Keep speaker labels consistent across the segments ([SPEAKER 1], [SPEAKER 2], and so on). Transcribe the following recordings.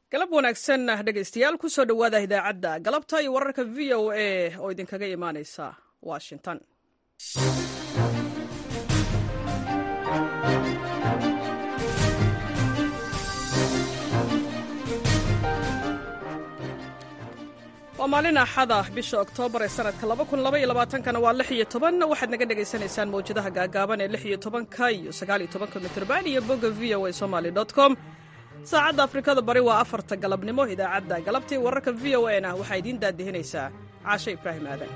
[SPEAKER 1] galab wanaagsan dhegaystayaal ku soo dhowaada idaacadda galabta iyo wararka v o a oo idinkaga imaanaysa washington waa maalin axada bisha oktoobar ee sanadka kana waa waxaad naga dhegaysanaysaan mawjadaha gaagaaban ee ka iyo aaaka mitrban iyo bogga v o a somaly com saacadda afrikada bari waa afarta galabnimo idaacadda galabtii wararka v o a na waxaa idiin daadihinaysaa caashe ibraahim aadan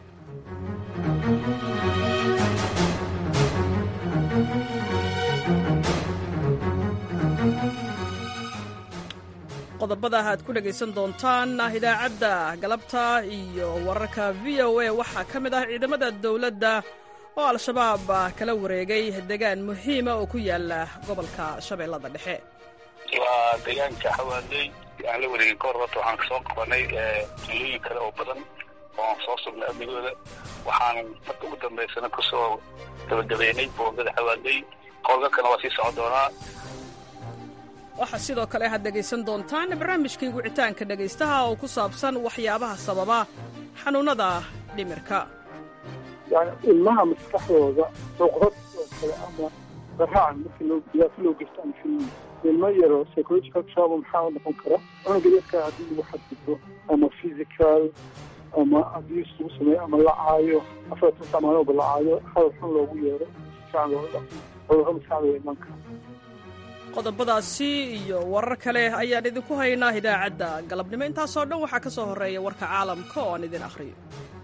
[SPEAKER 1] qodobada aad ku dhegaysan doontaan idaacadda galabta iyo wararka v o a waxaa ka mid ah ciidamada dowladda oo al-shabaab kala wareegay degaan muhiima oo ku yaala gobolka shabeellada dhexe
[SPEAKER 2] waa deegaanka xawaadey aan la wareegin ka hor horta waxaan kasoo qabanay tuulooyin kale oo badan oo aan soo sugnay amnigooda waxaan marka ugu dambaysana kusoo gabagabeynay boogada xawaadey howlgalkana waa sii socon doonaa
[SPEAKER 1] waxaa sidoo kale aad dhegaysan doontaan barnaamijkii wicitaanka dhegaystaha oo ku saabsan waxyaabaha sababa xanuunnada dhimirka
[SPEAKER 3] yani ilmaha maskaxdooda cuqdad oo kale ama qaraacan markii loo diyaasa loo geysto ama filmi ilmo yaro psychological trouble maxaa noqon kara cunuga yarka haddii lagu xadgudbo ama physical ama abuse lagu sameeyo ama la caayo afartan samaanooba la caayo hadal xun loogu yeero sifiican loola dhaqmo cudurro maskaxda iman kara
[SPEAKER 1] qodobadaasi iyo warar kale ayaan idinku haynaa idaacadda galabnimo intaasoo dhan waxaa ka soo horreeya warka caalamka oo aan idin akhriyo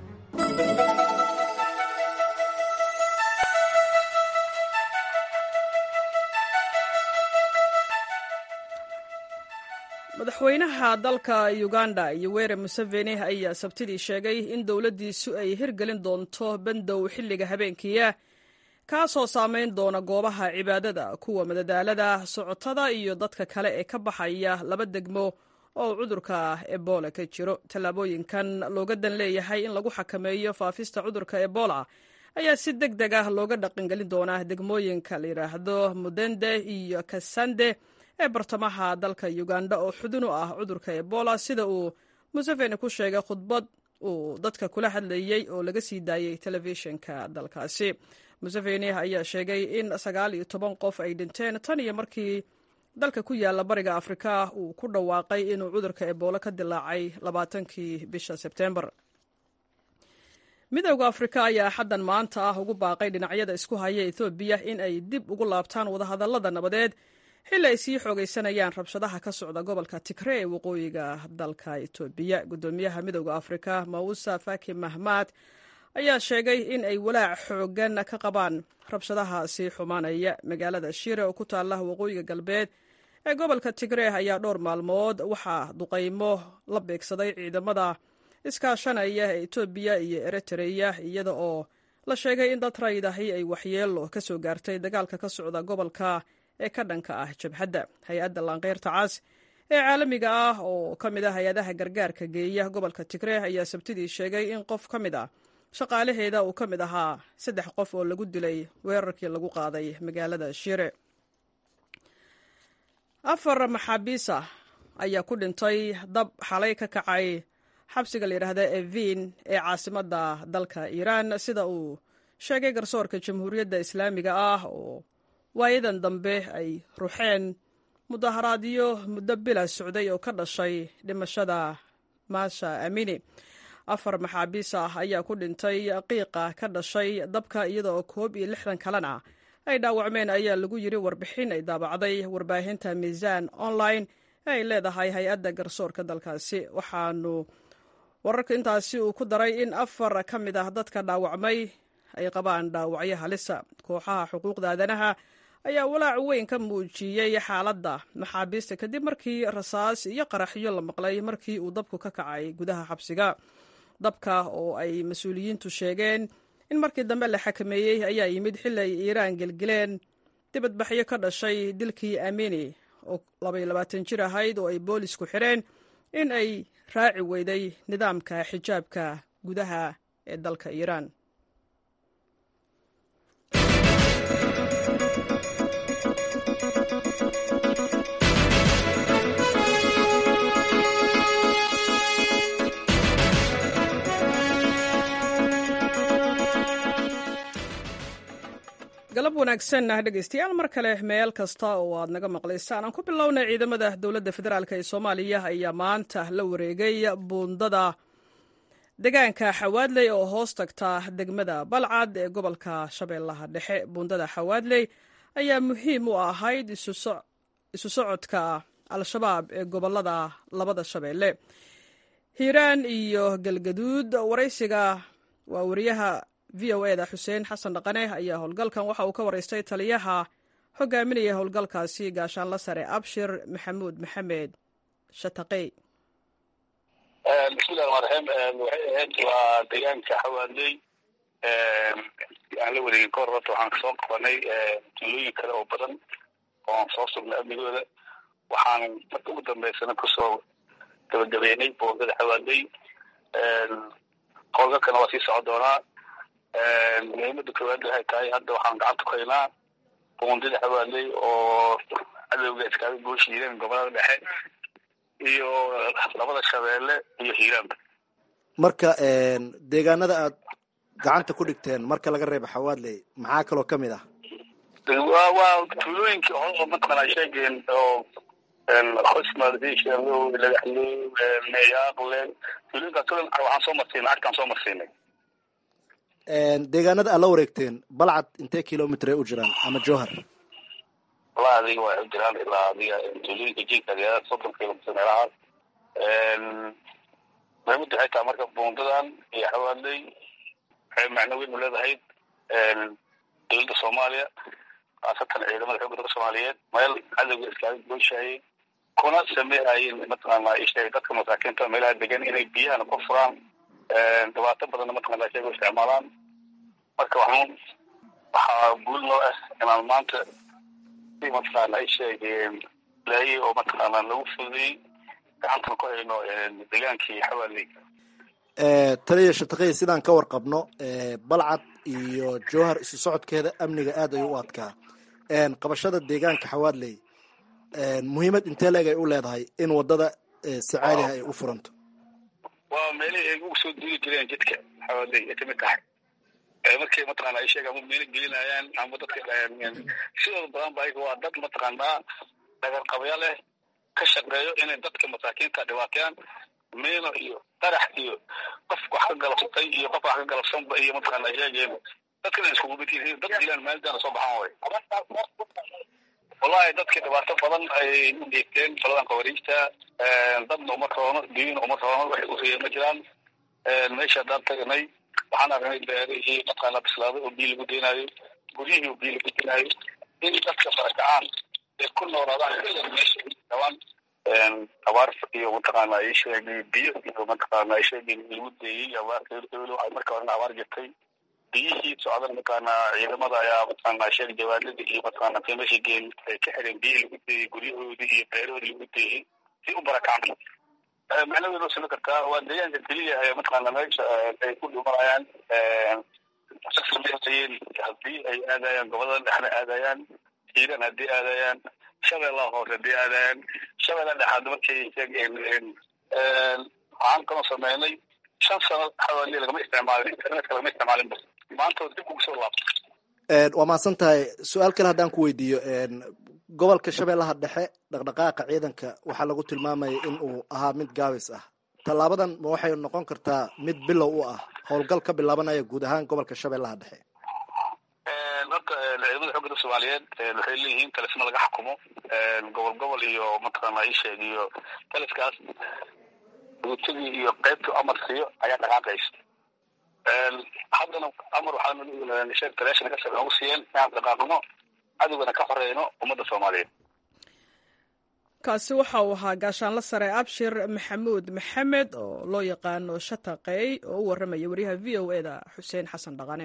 [SPEAKER 1] madaxweynaha dalka uganda yoweri museveni ayaa sabtidii sheegay in dowladdiisu ay hirgelin doonto bandow xilliga habeenkiia kaasoo saamayn doona goobaha cibaadada kuwa madadaalada socotada iyo dadka kale ee ka baxaya laba degmo oo cudurka ebola ka jiro tallaabooyinkan looga dan leeyahay in lagu xakameeyo faafista cudurka ebola ayaa si deg deg ah looga dhaqangelin doonaa degmooyinka la yidhaahdo mudende iyo kasande ee bartamaha dalka uganda oo xudun u ah cudurka ebola sida uu museveni ku sheegay khudbad uu dadka kula hadlayey oo laga sii daayey telefishinka dalkaasi museveni ayaa sheegay in sagaal iyo toban qof ay dhinteen tan iyo markii dalka ku yaala bariga afrika uu ku dhawaaqay inuu cudurka ebola ka dilaacay labaatankii bisha sebtembar midowda afrika ayaa xaddan maanta ah ugu baaqay dhinacyada isku haya ethoobiya in ay dib ugu laabtaan wadahadallada nabadeed xilli ay sii xoogaysanayaan rabshadaha ka socda gobolka tigre ee waqooyiga dalka etoobiya guddoomiyaha midowda afrika mausa faki mahmad ayaa sheegay in ay walaac xoogan ka qabaan rabshadaha sii xumaanaya magaalada shire oo ku taalla waqooyiga galbeed ee gobolka tigre ayaa dhowr maalmood waxaa duqaymo la beegsaday ciidamada iskaashanaya ee etoobiya iyo eritreya iyada oo la sheegay in dad raydahi ay waxyeelo ka soo gaartay dagaalka ka socda gobolka ee ka dhanka ah jabhadda hay-adda laanqeyrta cas ee caalamiga ah oo ka mid ah hay-adaha gargaarka geeya gobolka tigre ayaa sabtidii sheegay in qof ka mid ah shaqaalaheeda uu ka mid ahaa saddex qof oo lagu dilay weerarkii lagu qaaday magaalada shire afar maxaabiis ah ayaa ku dhintay dab xalay ka kacay xabsiga la yidhaahda evin ee caasimadda dalka iiraan sida uu sheegay garsoorka jamhuuriyadda islaamiga ah oo waayadan dambe ay ruxeen mudaharaadyo muddo bila socday oo ka dhashay dhimashada maasha amini afar maxaabiis ah ayaa ku dhintay qiiqa ka dhashay dabka iyada oo koob iyo lixdan kalena ay dhaawacmeen ayaa lagu yiri warbixin ay daabacday warbaahinta miisaan online ee ay leedahay hay-adda garsoorka dalkaasi waxaanu wararka intaasi uu ku daray in afar ka mid ah dadka dhaawacmay ay qabaan dhaawacyo halisa kooxaha xuquuqda aadanaha ayaa walaac weyn ka muujiyey xaaladda maxaabiista kadib markii rasaas iyo qaraxyo la maqlay markii uu dabku ka kacay gudaha xabsiga dabka oo ay mas-uuliyiintu sheegeen in markii dambe la xakameeyey ayaa yimid xilli ay iiraan gelgeleen dibadbaxyo ka dhashay dilkii amini oo labaiyo labaatan jir ahayd oo ay boolisku xireen in ay raaci weyday nidaamka xijaabka gudaha ee dalka iiraan wanaagsan dhegeystayaal mar kale meel kasta oo aad naga maqlaysaan aan ku bilownay ciidamada dowladda federaalk ee soomaaliya ayaa maanta la wareegay buundada deegaanka xawaadley oo hoos tagta degmada balcad ee gobolka shabeellaha dhexe buundada xawaadley ayaa muhiim u ahayd isu socodka al-shabaab ee gobolada labada shabeelle hiiraan iyo galgaduud waraysiga waa wariyaha v o eda xuseen xasan dhaqane ayaa howlgalkan waxa uu ka waraystay taliyaha hogaaminaya howlgalkaasi gaashaanla sare abshir maxamuud maxamed shataqey
[SPEAKER 2] bismillahi raxmaan raxiim waxay ahayd waa deegaanka xawaadley aan la wareegin kahor horta waxaan kasoo qabanay tuulooyin kale oo badan oo aan soo sugnay amnigooda waxaan marka ugu dambeysana kusoo gabagabeynay boondada xawaadley howlgalkana waa sii socon doonaa muhiimada koowaad waxay tahay hadda waxaan gacanta ku haynaa boondada xawaadley oo cadowga iskaaga gooshi hiiraan gobolada dhexe iyo labada shabeelle iyo hiiraanba
[SPEAKER 4] marka deegaanada aad gacanta ku dhigteen marka laga reebo xawaadley maxaa kaloo ka mid ah
[SPEAKER 2] wa waa tuulooyinkii hore mataqaanaa sheegeen oo hosmadisha lagaxle meyaaqle tuulooyinkaas kulan waxaan soo marsiinay arkaan soo marsiinay
[SPEAKER 4] deegaanada aad la wareegteen balcad intee kilomitr ay u jiraan ama jowhar
[SPEAKER 2] walaa adiga waxay u jiraan ilaa adiga tuulooyinka jinka ayaa soddon kilomitr meelahaas muhiimada waxay tahay marka buundadan iyo xawaadley waxay macno weyn u leedahay dowladda soomaaliya khaasatan ciidamada xoogga dalka soomaaliyeed meel cadowga iskaaga gooshayay kuna sameehayeen mataqaana isheegay dadka masaakiinta meelaha degan inay biyahana ku furaan dhibaato badanna mataqana sheega isticmaalaan marka waxaan waxaa guul noo ah inaan maanta si mataqaana ay sheegeen laayay oo mataqaana lagu fududeyey gacantan ku hayno degaankii xawaaley
[SPEAKER 4] taliya shataqey sidaan ka warqabno balcad iyo jowhar isu socodkeeda amniga aad ayuu u adkaa qabashada deegaanka xawaadley muhiimad intee leeg ay u leedahay in wadada si caaliha ay u furanto
[SPEAKER 2] waa meelihii ay ugu soo duuli jireen jidka xawaadley ay kamid tahay markay mataqaana ay sheega ama meelo gelinayaan ama dadka sidooda badan ba ayaga waa dad mataqaanaa dhagarqabya leh ka shaqeeyo inay dadka masaakiinta dhibaateeyaan meeno iyo qarax iyo qof wax ka galabsatay iyo qof wax ka galabsanba iyo mataqaana sheegeen dadkana iskugu mid yihiin dad dilaan maalintaana soo baxaan way wallahi dadka dhibaato badan ay u geegteen qoladan khawariijta dadna uma roono diina uma roono waxay ureeye ma jiraan meesha haddaan tagnay waxaan aragnay beerihii mataqaana bislaaday oo biyo lagu deenaayo guryihii oo biyo lagu deenaayo in dadka barakacaan ay ku noolaadaan meesha dhawaan abaar iyo mataqaana ay sheegay biyo iyo mataqaana ay sheegay lagu deeyey abaarka ay marka horena abaar jirtay biyihii socdan mataqaana ciidamada ayaa mataqaana sheeg jawaanada iyo mataqaana qiimasha geen ay ka xireen biyihii lagu deeyey guryahoodii iyo beerahoodii lagu deeyey si u barakacaan macnaheedu waa sami kartaa waa deegaanka keliya ee mataqaana meesha ay ku dhumanayaan sameeyeen haddii ay aadayaan gobolada dhexna aadayaan hiiran haddii aadayaan shabeellaha hoose haddii aadayaan shabeellaha dhexaad markay sheegeen waxaan kaloo sameynay shan sano xawaali lagama isticmaalin internetka lagama isticmaalinba maanta dib ugu soo laabto
[SPEAKER 4] waa mahadsan tahay su-aal kale haddaan ku weydiiyo gobolka shabeellaha dhexe dhaqdhaqaaqa ciidanka waxaa lagu tilmaamayay in uu ahaa mid gaabis ah tallaabadan ma waxay noqon kartaa mid bilow u ah howlgal ka bilaabanaya guud ahaan gobolka shabeellaha dhexe
[SPEAKER 2] horta ciidamada xoogga dalka soomaaliyeed waxay leeyihiin talisma laga xukumo gobol gobol iyo mataqaana isheeg iyo taliskaas guutadii iyo qaybtu amar siiyo ayaa dhaqaaqaysa haddana amar waxaa sheeg taleeshana kasoo noogu siiyeen inaan dhaqaaqno cadowgana ka horeyno ummadda soomaaliyeed
[SPEAKER 1] kaasi waxa uu ahaa gaashaanla sare abshir maxamuud maxamed oo loo yaqaano shataqey oo u warramaya wariyaha v o e da xuseen xasan dhaqane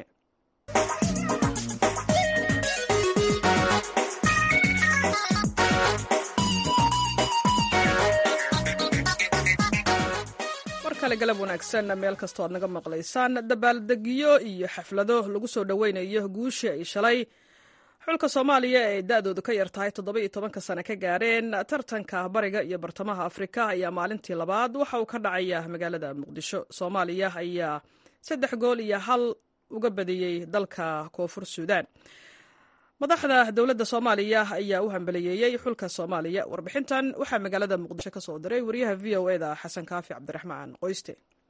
[SPEAKER 1] mar kale galab wanaagsan meel kastoo aad naga maqlaysaan dabaaldegyo iyo xaflado lagu soo dhoweynayo guushii ay shalay xulka soomaaliya ee da-doodu ka yar tahay toddoba iyo tobanka sane ka gaareen tartanka bariga iyo bartamaha afrika ayaa maalintii labaad waxa uu ka dhacaya magaalada muqdisho soomaaliya ayaa saddex gool iyo hal uga badiyey dalka koonfur suudaan madaxda dowladda soomaaliya ayaa u hambaliyeeyey xulka soomaaliya warbixintan waxaa magaalada muqdisho ka soo diray wariyaha v o eda xasan kaafi cabdiraxmaan qoyste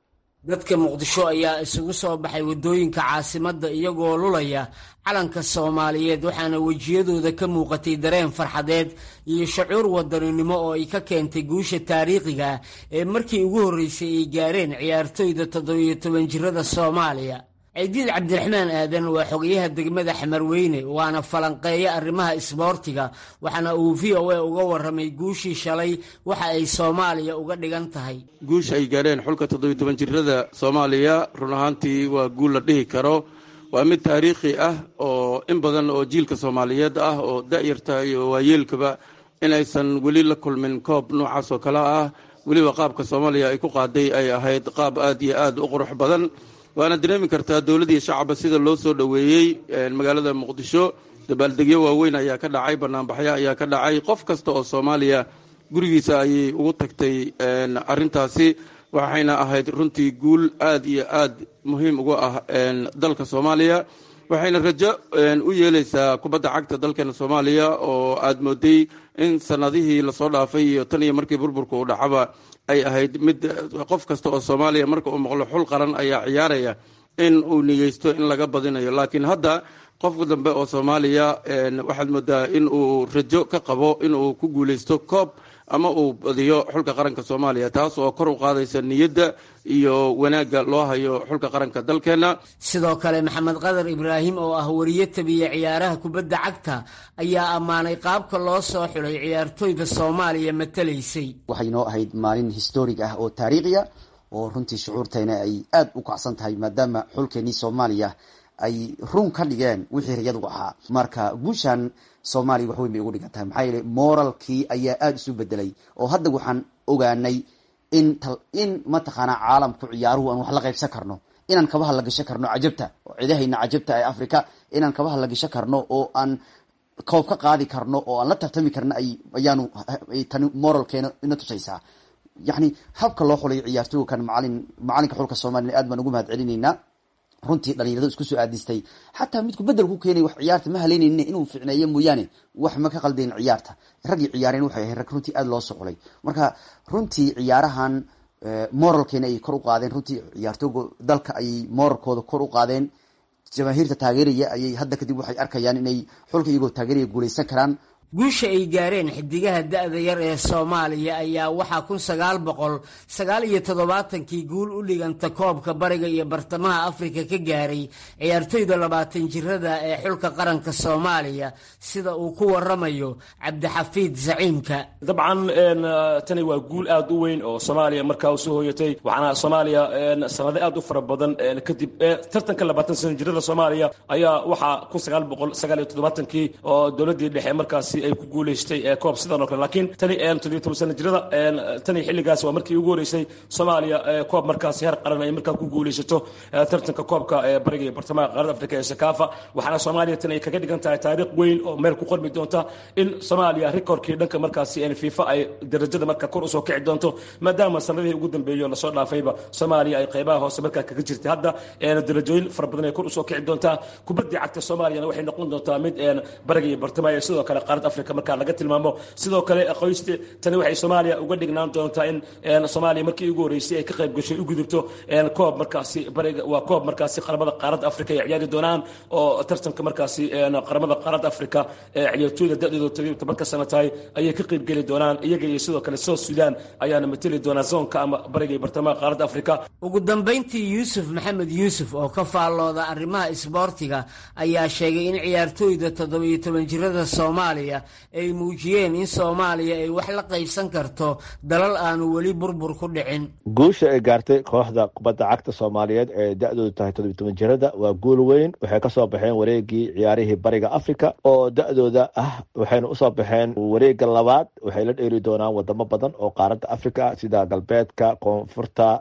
[SPEAKER 5] dadka muqdisho ayaa isugu soo baxay waddooyinka caasimadda iyagoo lulaya calanka soomaaliyeed waxaana wejiyadooda ka muuqatay dareen farxadeed iyo shucuur wadaninimo oo ay ka keentay guusha taariikhiga ee markii ugu horreysay ay gaareen ciyaartoyda toddobiyo toban jirada soomaaliya ciidiid cabdiraxmaan aadan waa xogayaha degmada xamarweyne waana falanqeeya arrimaha isboortiga waxaana uu v o a uga warramay guushii shalay waxa ay soomaaliya uga dhigan tahay
[SPEAKER 6] guusha ay gaareen xulka toddobiyo toban jirada soomaaliya run ahaantii waa guul la dhihi karo waa mid taariikhi ah oo in badan oo jiilka soomaaliyeed ah oo da'yarta iyo waayeelkaba inaysan weli la kulmin koob noocaas oo kale ah weliba qaabka soomaaliya ay ku qaaday ay ahayd qaab aad iyo aad u qurux badan waana dareemi kartaa dowladii shacaba sida loo soo dhoweeyey magaalada muqdisho dabaaldegyo waaweyn ayaa ka dhacay banaanbaxyo ayaa ka dhacay qof kasta oo soomaaliya gurigiisa ayay ugu tagtay arintaasi waxayna ahayd runtii guul aad iyo aad muhiim uga ah dalka soomaaliya waxayna rajo u yeeleysaa kubadda cagta dalkeena soomaaliya oo aad mooday in sanadihii lasoo dhaafay iyo tan iyo markii burburka uu dhacaba ay ahayd mid qof kasta oo soomaaliya marka uu maqlo xul qaran ayaa ciyaaraya in uu niyeysto in laga badinayo laakiin hadda qofka dambe oo soomaaliya waxaad moodaa in uu rajo ka qabo in uu ku guuleysto koob ama uu badiyo xulka qaranka soomaaliya taas oo kor u qaadaysa niyadda iyo wanaagga loo hayo xulka qaranka dalkeena
[SPEAKER 5] sidoo kale maxamed qadar ibraahim oo ah wariye tabiya ciyaaraha kubadda cagta ayaa ammaanay qaabka loo soo xulay ciyaartoyda soomaaliya matalaysay
[SPEAKER 7] waxay noo ahayd maalin historig ah oo taariikhiya oo runtii shucuurtayna ay aada u kacsan tahay maadaama xulkeenii soomaaliya ay run ka dhigeen wixii riyadu ahaa marka guushan soomaaliya wax weyn bay ugu dhigan tahay maxaa yeele moralkii ayaa aada isu bedelay oo hadda waxaan ogaanay in in mataqaanaa caalamku ciyaaruhu aan wax la qaybsan karno inaan kabaha la gashan karno cajabta oo cidahayna cajabta ee africa inaan kabaha la gashan karno oo aan koob ka qaadi karno oo aan la tartami karno ay ayaanu tani moralkeena ina tusaysaa yacni habka loo xulay ciyaartooga kan macalin macalinka xulka soomaliya aad baan ugu mahad celinaynaa runtii dhalinyaradu isku soo aadistay xataa midku bedel ku keenay wax ciyaarta ma haleynaynin inuu ficneeyo mooyaane wax ma ka qaldayn ciyaarta raggii ciyaareen waxay ahayd rag runtii aada loo socolay marka runtii ciyaarahan moralkeena ayay kor u qaadeen runtii ciyaartooga dalka ayay moralkooda kor u qaadeen jamaahiirta taageeraya ayay hadda kadib waxay arkayaan inay xulka iyagoo taageeraya guuleysan karaan
[SPEAKER 5] guusha ay gaareen xidigaha da-da yar ee soomaaliya ayaa waxaa kun sagaal boqol sagaal iyo toddobaatankii guul u dhiganta koobka bariga iyo bartamaha afrika ka gaaray ciyaartoyda labaatan jirada ee xulka qaranka soomaaliya sida uu ku waramayo cabdixafiid zaciimka
[SPEAKER 8] dabcan tani waa guul aad u weyn oo soomaaliya markaa u soo hooyatay waxaana soomaaliya sanado aad u fara badan kadib tartanka labaatan sano jirada soomaaliya ayaa waxaa kun sagaal boqol sagaal iyo toddobaatankii oo dowladii dhexe markaasi ay ku guuleystay koob sidan oo kale laakiin tani toddobiyo toban sano jirada tani xilligaas waa markii ugu horeysay soomaaliya koob markaasi heer qaran ay markaa ku guuleysato tartanka koobka bariga iyo bartamaha qaaradda afrika ee sakaafa waxaana soomaaliya tani ay kaga dhigan tahay taariikh weyn oo meel ku qormi doonta in soomaaliya rikoorkii dhanka markaasi fifa ay darajada markaa kor usoo kici doonto maadaama sanadihii ugu dambeeyo lasoo dhaafayba soomaaliya ay qeybaha hoose markaa kaga jirtay hadda darajooyin fara badan ay kor usoo kici doontaa kubaddii cagta soomaaliyana waxay noqon doontaa mid bariga iyo bartamaha iyo sidoo kale qaaradda afrika markaa laga tilmaamo sidoo kale qoyste tani waxay soomaaliya uga dhignaan doontaa in soomaaliya markii ugu horeysay ay ka qayb gashay u gudubto koob markaasi bariga waa koob markaasi qaramada qaaradda afrika ay ciyaari doonaan oo tartanka markaasi qaramada qaaradda afrika ee ciyaartooyda da-dooda todobiyo tobanka sano tahay ayay ka qayb geli doonaan iyaga iyo sidoo kale south sudan ayaana mateli doonaa zoonka ama bariga iyo bartamaha qaaradda afrika
[SPEAKER 5] ugu dambayntii yuusuf maxamed yuusuf oo ka faallooda arrimaha isboortiga ayaa sheegay in ciyaartooyda toddobiyo toban jirada soomaaliya ay muujiyeen in soomaaliya ay wax la qaybsan karto dalal aanu weli burbur ku dhicin
[SPEAKER 9] guusha ay gaartay kooxda kubadda cagta soomaaliyeed ee da-doodu tahay toddobiy toban jirada waa guul weyn waxay kasoo baxeen wareegii ciyaarihii bariga africa oo da-dooda ah waxayna usoo baxeen wareega labaad waxay la dheeri doonaan wadamo badan oo qaaradda africa sida galbeedka koonfurta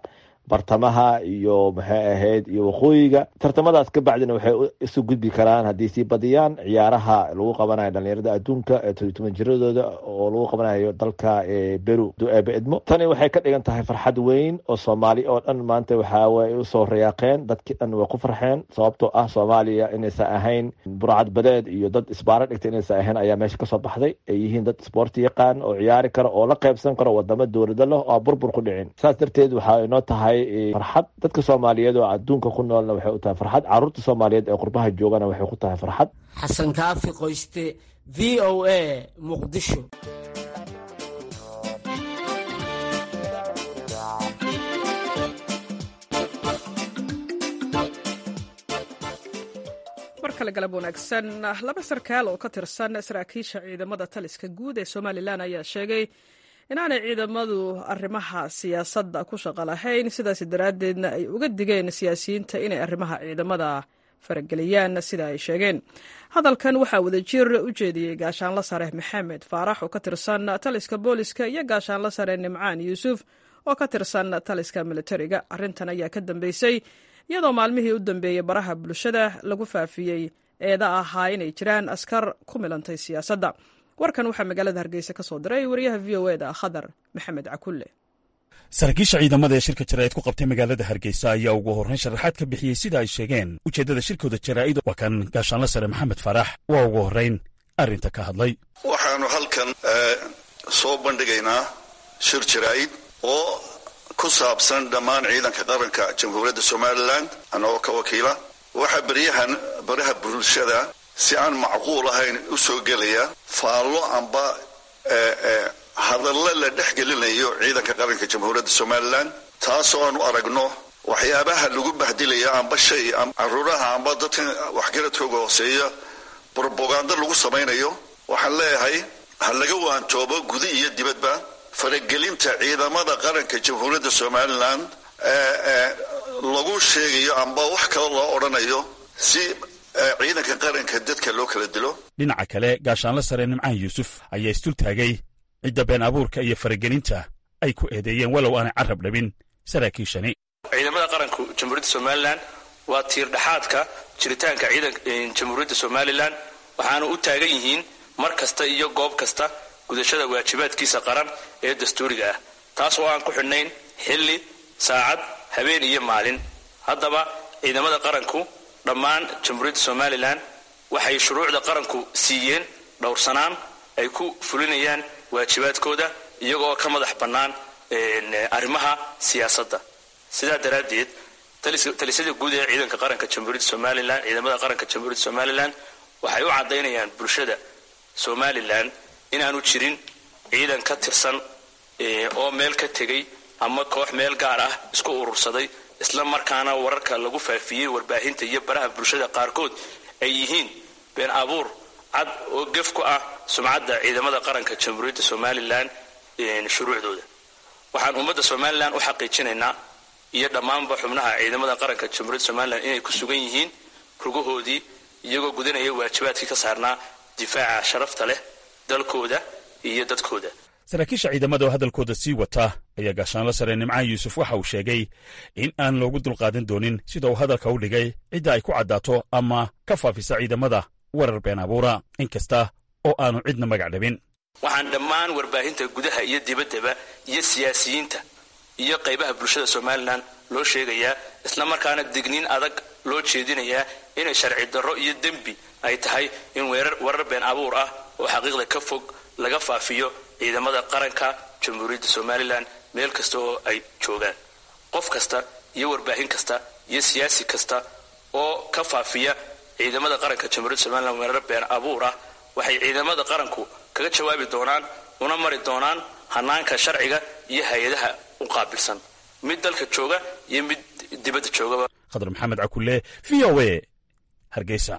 [SPEAKER 9] bartamaha iyo maxay ahayd iyo waqooyiga tartamadaas ka bacdina waxay isu gudbi karaan haddii sii badiyaan ciyaaraha lagu qabanayo dhalinyarada adduunka ee todobiy toban jiradooda oo lagu qabanayo dalka beru dueebe edmo tani waxay ka dhigan tahay farxad weyn oo soomaali oo dhan maanta waxaa way usoo rayaaqeen dadkii dhan way ku farxeen sababtoo ah soomaaliya inaysan ahayn burcad badeed iyo dad isbaaro dhigta inaysan ahayn ayaa meesha kasoo baxday ay yihiin dad isboorti yaqaan oo ciyaari karo oo la qaybsan karo wadamo dowlado leh oo burbur ku dhicin saas darteed waxaa inoo tahay farxad dadka soomaaliyeed oo adduunka ku noolna waxay u tahay farxad caruurta soomaaliyeed ee qurbaha joogana waxay ku tahay farxad
[SPEAKER 5] xasan kaafi qoyste v o a muqdisho
[SPEAKER 1] mar kale galab wanaagsan laba sarkaal oo ka tirsan saraakiisha ciidamada taliska guud ee somalilan ayaa sheegay inaanay ciidamadu arrimaha siyaasadda ku shaqo lahayn sidaas daraaddeedna ay uga digeen siyaasiyiinta inay arrimaha ciidamada farageliyaan sida ay sheegeen hadalkan waxaa wadajir u jeediyey gaashaanla sare maxamed faarax oo ka tirsan taliska booliska iyo gaashaanla sare nimcaan yuusuf oo ka tirsan taliska militariga arrintan ayaa ka dambeysay iyadoo maalmihii u dambeeyey baraha bulshada lagu faafiyey eeda ahaa inay jiraan askar ku milantay siyaasadda warkan waxaa magaalada hargeysa ka soo diray wariyaha v o eda khadar maxamed cakulle
[SPEAKER 10] saraakiisha ciidamada ee shirka jaraa'id ku qabtay magaalada hargeysa ayaa ugu horrayn sharaxaad ka bixiyey sida ay sheegeen ujeeddada shirkooda jaraa'id waa kan gaashaanla sare maxamed faarax waa ugu horrayn arrinta ka hadlay
[SPEAKER 11] waxaannu halkan soo bandhigaynaa shir jaraa'id oo ku saabsan dhammaan ciidanka qaranka jamhuuriyadda somalilan annagoo ka wakiila waxaa beryahan baraha bulshada si aan macquul ahayn u soo gelaya faallo amba hadallo la dhex gelinayo ciidanka qaranka jamhuuriyadda somalilan taasoo aanu aragno waxyaabaha lagu bahdilaya amba shay caruuraha amba dadkan waxgaradkooga hooseeya brobagando lagu samaynayo waxaan leeyahay ha laga waantoobo guda iyo dibadba faragelinta ciidamada qaranka jamhuuriyadda somalilan ee lagu sheegayo amba wax kale loo odhanayo si ciidanka qaranka dadka loo kala dilo
[SPEAKER 10] dhinaca kale gaashaanla sare nimcaan yuusuf ayaa isdul taagay cidda been abuurka iyo faragelinta ay ku eedeeyeen walow aanay carab dhabin saraakiishani
[SPEAKER 12] ciidamada qaranku jamhuuriyadda somalilan waa tiir dhexaadka jiritaanka ciidanka jamhuuriyadda somalilan waxaana u taagan yihiin mar kasta iyo goob kasta gudashada waajibaadkiisa qaran ee dastuuriga ah taas oo aan ku xidhnayn xilli saacad habeen iyo maalin haddaba ciidamada qaranku dhammaan jamhuuriyadda somalilan waxay shuruucda qaranku siiyeen dhowrsanaan ay ku fulinayaan waajibaadkooda iyagoo ka madax bannaan arrimaha siyaasadda sidaa daraaddeed talisada guud ee ciidanka qaranka jamhuuriyadda somalilan ciidamada qaranka jamhuuriyadda somalilan waxay u caddaynayaan bulshada somalilan inaanu jirin ciidan ka tirsan oo meel ka tegay ama koox meel gaar ah isku urursaday isla markaana wararka lagu faafiyey warbaahinta iyo baraha bulshada qaarkood ay yihiin been abuur cad oo gef ku ah sumcadda ciidamada qaranka jamhuuriyadda somalilan shuruucdooda waxaan ummadda somalilan u xaqiijinaynaa iyo dhammaanba xubnaha ciidamada qaranka jamhuuriyadda somalilan inay ku sugan yihiin rugahoodii iyagoo gudanaya waajibaadkii ka saarnaa difaaca sharafta leh dalkooda iyo dadkooda
[SPEAKER 10] saraakiisha ciidamada oo hadalkooda sii wata ayaa gaashaanla sare nimcaan yuusuf waxa uu sheegay in aan loogu dulqaadan doonin sida uu hadalka u dhigay cidda ay ku caddaato ama ka faafisa ciidamada warar been abuura inkasta oo aanu cidna magac dhabin
[SPEAKER 12] waxaan dhammaan warbaahinta gudaha iyo dibaddaba iyo siyaasiyiinta iyo qaybaha bulshada somalilan loo sheegayaa isla markaana digniin adag loo jeedinayaa inay sharci darro iyo dembi ay tahay in warar been abuur ah oo xaqiiqda ka fog laga faafiyo ciidamada qaranka jamhuuriyadda somalilan meel kasta oo ay joogaan qof kasta iyo warbaahin kasta iyo siyaasi kasta oo ka faafiya ciidamada qaranka jamhuuriyadda somalilan weerar been abuur ah waxay ciidamada qaranku kaga jawaabi doonaan una mari doonaan hanaanka sharciga iyo hay-adaha u qaabilsan mid dalka jooga iyo mid dibadda joogaba
[SPEAKER 10] khadar maxamed cakulle v o a hargeysa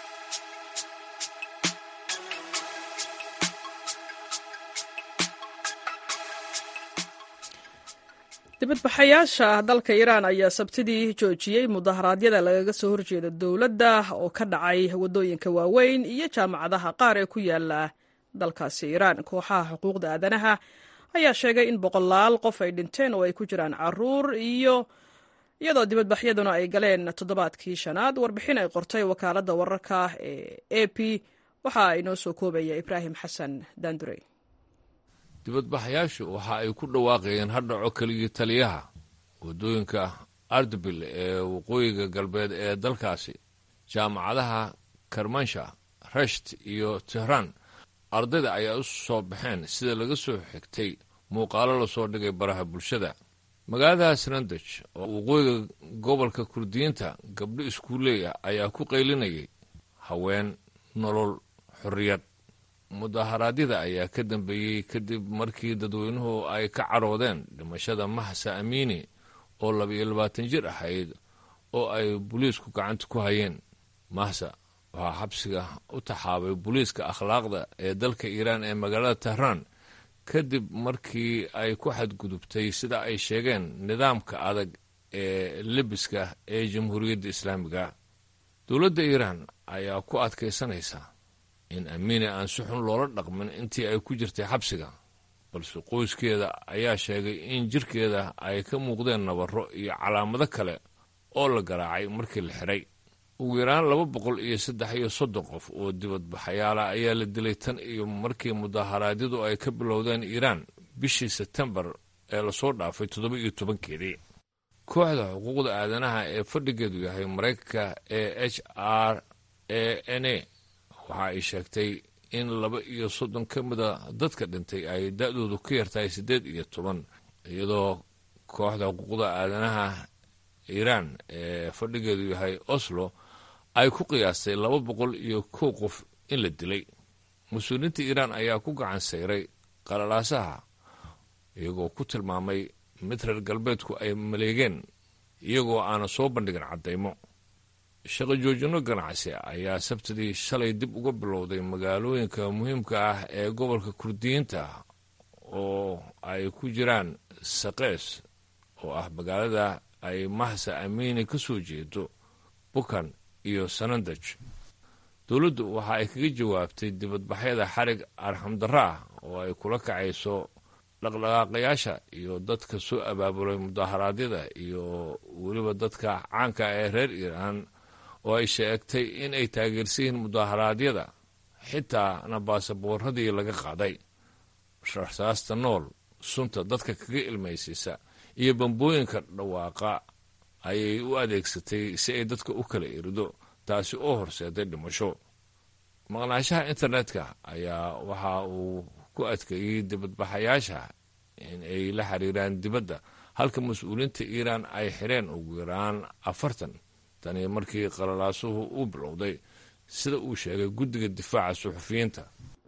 [SPEAKER 1] dibadbaxayaasha dalka iiraan ayaa sabtidii joojiyey mudaharaadyada lagaga soo horjeeda dowladda oo ka dhacay waddooyinka waaweyn iyo jaamacadaha qaar ee ku yaala dalkaasi iiraan kooxaha xuquuqda aadanaha ayaa sheegay in boqolaal qof ay dhinteen oo ay ku jiraan caruur iyo iyadoo dibadbaxyaduna ay galeen toddobaadkii shanaad warbixin ay qortay wakaaladda wararka ee a p waxa inoo soo koobaya ibraahim xasan daandurey
[SPEAKER 13] dibadbaxayaashu waxa ay ku dhawaaqayeen hadhaco keligii taliyaha waddooyinka ardabil ee waqooyiga galbeed ee dalkaasi jaamacadaha karmansha resht iyo tehraan ardayda ayaa u soo baxeen sida laga soo xigtay muuqaalo lasoo dhigay baraha bulshada magaalada srandaj oo waqooyiga gobolka kurdiyiinta gabdho iskuulley ah ayaa ku qaylinayay haween nolol xorriyad mudaharaadyada ayaa ka dambeeyey kadib markii dadweynuhu ay ka cadhoodeen dhimashada mahsa amiini oo laba-iyo labaatan jir ahayd oo ay booliisku gacanta ku hayeen mahsa waxaa xabsiga u taxaabay booliiska akhlaaqda ee dalka iiraan ee magaalada tehraan kadib markii ay ku xadgudubtay sida ay sheegeen nidaamka adag ee lebiska ee jamhuuriyadda islaamiga dowladda iiraan ayaa ku adkaysanaysa in amiine aan si xun loola dhaqmin intii ay ku jirtay xabsiga balse qoyskeeda ayaa sheegay in jirkeeda ay ka muuqdeen nabarro iyo calaamado kale oo la garaacay markii la xidhay ugu yaraan laba boqol iyo saddex iyo soddon qof oo dibadbaxayaala ayaa la dilay tan iyo markii mudaharaadyadu ay ka bilowdeen iiraan bishii sebtembar ee lasoo dhaafay toddoba iyo tobankeedii kooxda xuquuqda aadanaha ee fadhigeedu yahay maraykanka ee h r a n a waxa ay sheegtay in laba iyo soddon ka mida dadka dhintay ay da-doodu ka yartahay siddeed iyo toban iyadoo kooxda xuquuqda aadanaha iiraan ee fadhigeedu yahay oslo ay ku qiyaastay laba boqol iyo kow qof in la dilay mas-uuliyiinta iiraan ayaa ku gacan sayray qalalaasaha iyagoo ku tilmaamay mid reer galbeedku ay maleegeen iyagoo aana soo bandhigin caddaymo shaqo joojinno ganacsi ayaa sabtidii shalay dib uga bilowday magaalooyinka muhiimka ah ee gobolka kurdiyiinta oo ay ku jiraan saqees oo ah magaalada ay mahsa amiini ka soo jeedo bukan iyo sanandaj dowladdu waxa ay kaga jawaabtay dibadbaxyada xarig arxamdarro ah oo ay kula kacayso dhaqdhaqaaqayaasha iyo dadka soo abaabulay mudaharaadyada iyo weliba dadka caanka ee reer iiraan oo ay sheegtay in ay taageersan yihiin mudaharaadyada xitaana baasaboorradii laga qaaday rasaasta nool sunta dadka kaga ilmaysiisa iyo bambooyinka dhawaaqa ayay u adeegsatay si ay dadka u kala erido taasi oo horseeday dhimasho maqnaanshaha internetka ayaa waxa uu ku adkeeyey dibadbaxayaasha in ay la xiriiraan dibadda halka mas-uuliyiinta iiraan ay xireen ugu yaraan afartan tani markii qalalaasuhu uu bilowday sida uu sheegay guddiga difaaca suxufiyiinta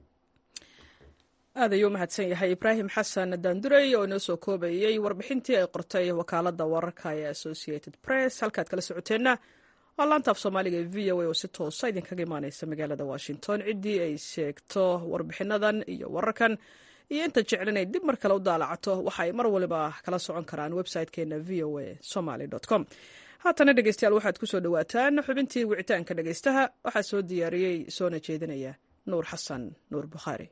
[SPEAKER 1] aad ayuu u mahadsan yahay ibraahim xasan daandurey oo inoo soo koobayey warbixintii ay qortay wakaaladda wararka ee associated press halkaad kala socoteenna waa laanta af soomaaliga ee v o a oo si toosa idinkaga imaaneysa magaalada washington ciddii ay sheegto warbixinadan iyo wararkan iyo inta jecel inay dib mar kale u daalacato waxa ay mar waliba kala socon karaan website-keena v o a somaly com haatana dhegeystayaal waxaad ku soo dhowaataan xubintii wicitaanka dhegeystaha waxaa soo diyaariyey soona jeedinaya nuur xasan nuur bukhaari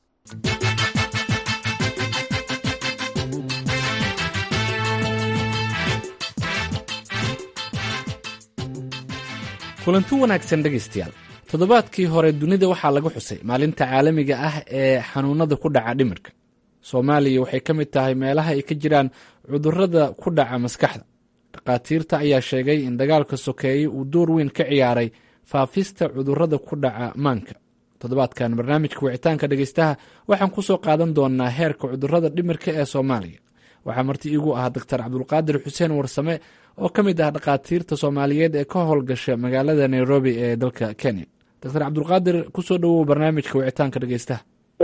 [SPEAKER 14] kulanti wanaagsan dhegaystayaal toddobaadkii hore dunida waxaa laga xusay maalinta caalamiga ah ee xanuunada ku dhaca dhimirka soomaaliya waxay ka mid tahay meelaha ay ka jiraan cudurrada ku dhaca maskaxda dhakhaatiirta ayaa sheegay in dagaalka sokeeye uu door weyn ka ciyaaray faafista cudurrada ku dhaca maanka toddobaadkan barnaamijka wicitaanka dhegeystaha waxaan ku soo qaadan doonaa heerka cudurrada dhimirka ee soomaaliya waxaa marti iigu ah doctor cabdulqaadir xuseen warsame oo ka mid ah dhakhaatiirta soomaaliyeed ee ka howlgasha magaalada nairobi ee dalka kenya doctor cabdulqaadir kusoo dhowow barnaamijka wicitaanka dhegeystaha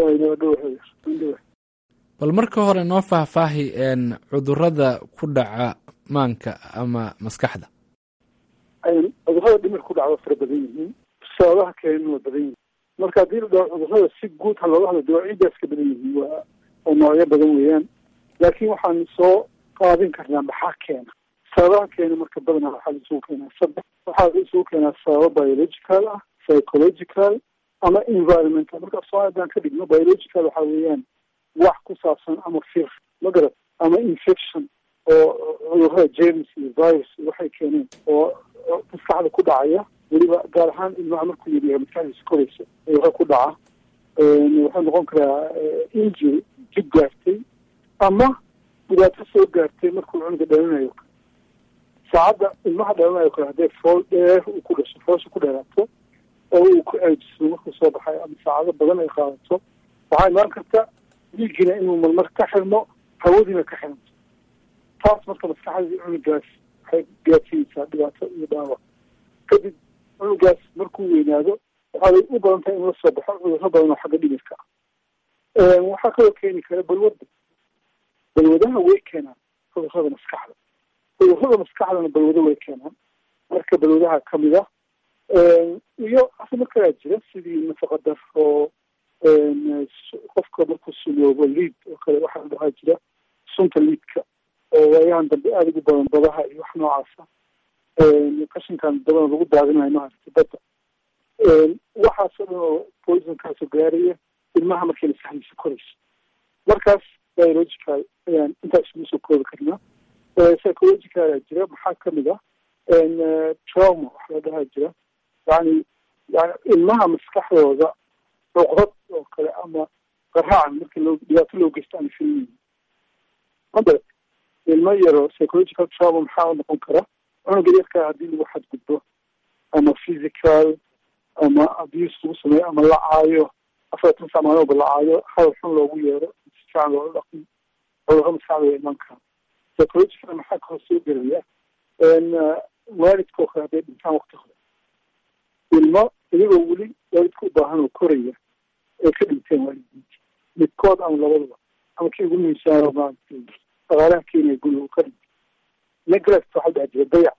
[SPEAKER 14] bal marka hore noo faahfaahi cudurada ku dhaca maanka ama maskaxda
[SPEAKER 3] cudurrada dhimirka ku dhaca waa fara badan yihiin sababaha keenan waa badan yihiin marka haddii la dhaho cudurrada si guud ha looga hadlo dawaacidaas ka badan yihiin waa oo noocyo badan weeyaan laakiin waxaan soo qaadin karnaa maxaa keena sababaha keena marka badanaa waxaa la isugu keenaa saddex waxaa la isugu keenaa sababo biological ah psychological ama environmental marka soo haddaan ka dhigno biological waxaa weeyaan wax ku saabsan ama fir magarad ama infection oo cudurrada james iyo virus waxay keeneen oo maskaxda ku dhacaya weliba gaar ahaan ilmaha markuu yaryahay maskaxdiisa koraysa cudurro ku dhaca wuxuu noqon karaa injury jib gaartay ama dhibaato soo gaartay markuu cunuga dhalanayo saacadda ilmaha dhalanayo kale hadday fool dheer uu ku dhasho foosha ku dheeraato oo uu ku ceejiso markuu soo baxayo ama saacado badan ay qaadato waxaa imaan karta dhiigina inuu marmar ka xirmo hawadiina ka xirmto taas marka maskaxdii cunugaas waxay gaarsiinaysaa dhibaato iyo dhaawac kadib cunugaas markuu weynaado waxay u badan tahay in la soo baxo cudurro badan oo xagga dhimirka ah waxaa kaloo keeni kara balwadda balwadaha way keenaan cudurrada maskaxda cudurrada maskaxdana balwado way keenaan marka balwadaha kamid ah iyo arrimo kalaa jira sidii nafaqa daro qofka markuu suloobo liid oo kale waxaa dhahaa jira sunta liidka oo waayahan dambe aada ugu badan badaha iyo wax noocaasa qashinkan dabana lagu daadinayo maaragtay badda waxaasoo dhan oo poisonkaasoo gaaraya ilmaha markay maskaxdiisa korayso markaas biological ayaan intaas isugu soo koobi karnaa psychological jira maxaa kamid ah trauma wax la dhahaa jira yani yani ilmaha maskaxdooda cuqdad oo kale ama qaraacan markii loo dhibaato loo geysto aan filmin mada ilmo yaro psychological trauma maxaa noqon kara cunuga yarkaa haddii lagu xadgudbo ama physical ama abuse lagu sameeyo ama la caayo afartan sac maalooba la caayo hadal xun loogu yeero si fiican loola dhaqmi cudurro maskaxdooda iman kara psychological maxaa kaloo soo gelaya waalidka oo kale hadday dhintaan wakti hore ilmo iyagoo weli waalidka u baahan oo koraya ay ka dhinteen waalidiinta midkood ama labadaba ama kii ugu miisaano maaragtay dhaqaalaha keenaya guriga uu ka dhintay neglect waxaa dhaha jira dayac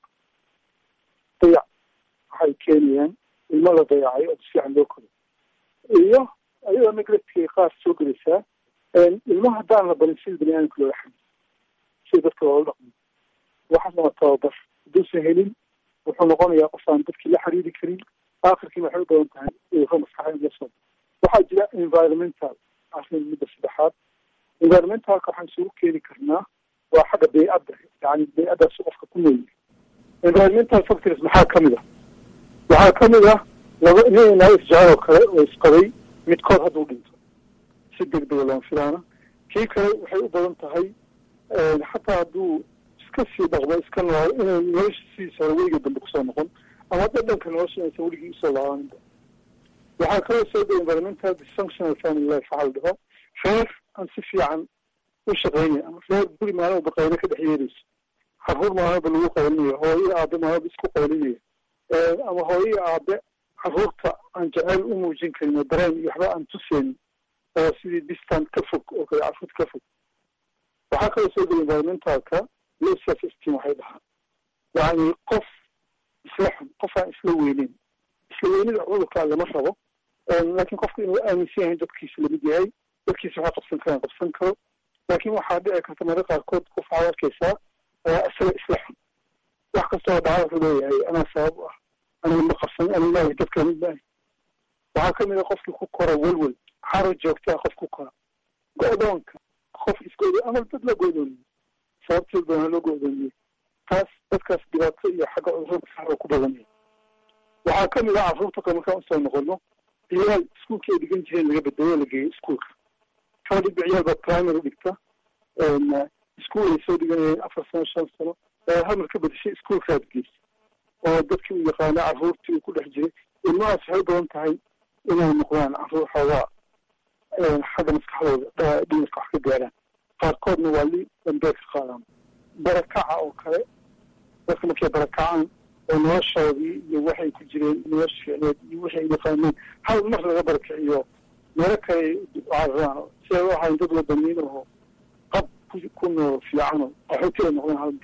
[SPEAKER 3] dayac waxay keenayaan ilmo la dayacay oo si fiican loo koray iyo ayadoo neglectkay qaar soo gelaysaa ilmaha haddaan la barin sida bani aadamka loola xamil sida dadka loola dhaqmo waxaas lama tababar hadduusan helin wuxuu noqonayaa qof aan dadkii la xiriiri karin aakhirkiina waxay u badan tahay cudurro maskaxda in la soo waxaa jira environmental arrin midda saddexaad environmentalka waxaan isugu keeni karnaa waa xagga bey-adda yani bey-addaas qofka ku nool environmental factors maxaa kamid ah waxaa kamid ah laba nin naag isjecel oo kale oo isqabay midkood hadduu dhinto si degdega looma filaana kii kale waxay u badan tahay xataa hadduu iska sii dhaqmo iska nool inay nolosha sidiisa hore weliga dambe kusoo noqon ama dhadhanka nolosha inaysan weligii usoo laabaninba waxaa kaloo soo da environmental dysfunctional family life waxaa la dhaho reer aan si fiican u shaqeynaya ama reer guri maalmoba qaylo ka dhex yeerayso caruur maalmoba lagu qaylinayo hooyo aabe maalmoba isku qaylinaya ama hooyo aabe caruurta aan jeceyl u muujin karin oo dareen iyo waxba aan tuseynin oo sidii distant ka fog oo kale carruurta ka fog waxaa kaloo soo gela environmentalka low self esteem waxay dhahaa yani qof isla xun qof aan isla weyneyn isla weynida cudurkaa lama rabo laakiin qofka inuu aaminsan yahay dadkiisa lamid yahay dadkiisa waxaa qabsan karaan qabsan karo laakiin waxaa dhici karta marka qaarkood qof waxaad arkaysaa isaga isla xun wax kastoo dhaca wuxuu leeyahay anaa sabab u ah aniga ma qabsan aniga maahi dadka mid maahi waxaa kamid a qofkii ku kora welwel xaro joogtaa qof ku kora go-doonka qof isgood ama dad la go'doomiyey sababteed baana loo go'doomiyey taas dadkaas dhibaato iyo xagga cudurro maskaxda ku badanaya waxaa kamid ah carruurta kale markaan usoo noqono ciyaal iskuolkii ay dhigan jireen laga bedelo la geeyo iskuolka kala dhigba ciyaal baa primary dhigta iskuol ay soo dhiganayeen afar sano shan sano hamar ka bedeshay iskuolkaad geysa oo dadkii u yaqaana carruurtii uu ku dhex jiray ilmahaas waxay u badan tahay inay noqdaan carruur xoogaa xagga maskaxdooda dhimirka wax ka gaaraan qaarkoodna waa li dambeed ka qaadaan barakaca oo kale dadka markay barakacaan oo noloshoodii iyo waxay ku jireen nolosha ficneed iyo wixii ay yaqaaneen hal mar laga barakiciyo meelo kale cararaan si ay u ahayn dad wadaniin oo qab ku nool fiicano qaxooti ay noqdeen hal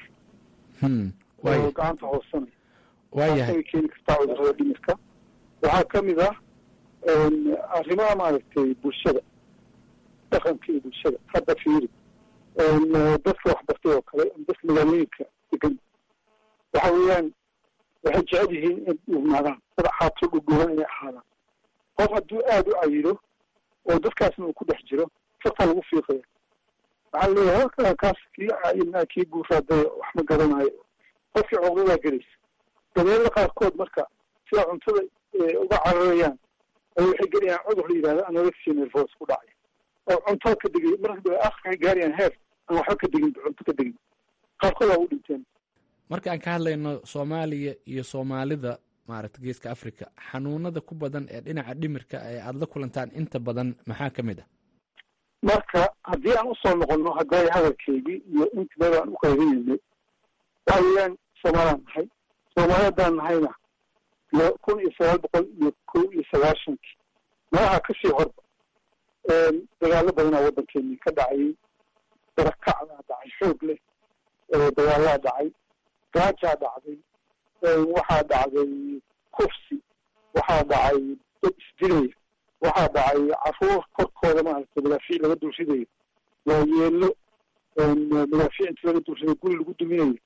[SPEAKER 3] mar oo gacanta hoosanay
[SPEAKER 14] waayahay
[SPEAKER 3] keeni kartaa cudurrada dhimirka waxaa kamid ah arrimaha maaragtay bulshada dhaqanka iyo bulshada hadda fiiri dadka waxbartay oo kale dadka magaalooyinka degan waxa weeyaan waxay jecel yihiin in dhugnaadaan dad xaato dhugdhugan inay ahaadaan qof hadduu aada u cayilo oo dadkaasna uu ku dhex jiro fartaa lagu fiiqaya waxaa leeyahay halkaa kaas kii caayinaa kii buuraaday wax ma garanayo qofkii cuqdadaa gelaysa dabeelada qaarkood marka sida cuntada uga cararayaan ay waxay gelayaan cudur la yidhahdo anorexia nervos ku dhacay oo cuntada ka degay marka akhirka ay gaarayaan heer aan waxba ka degin cunto ka degin qaarkood waa u dhinteen
[SPEAKER 14] marka aan ka hadlayno soomaaliya iyo soomaalida maaragta geeska africa xanuunada ku badan ee dhinaca dhimirka ee aada la kulantaan inta badan maxaa ka mid ah
[SPEAKER 3] marka haddii aan usoo noqono hadday hadalkeygii iyo intimada aan u qaybinaynay waxa weeyaan soomaalaan nahay soomaali haddaan nahayna iyo kun iyo sagaal boqol iyo kow iyo sagaashankii malaha kasii horba dagaalo badanaa waddankeeni ka dhacayay darakacdaa dhacay xoog leh dagaalaa dhacay gaajaa dhacday waxaa dhacday kufsi waxaa dhacay dad isdilaya waxaa dhacay caruur korkooda maaragtay madaafiic laga dulridayo waayeelo madaafiic inti laga dulridayo guri lagu duminayo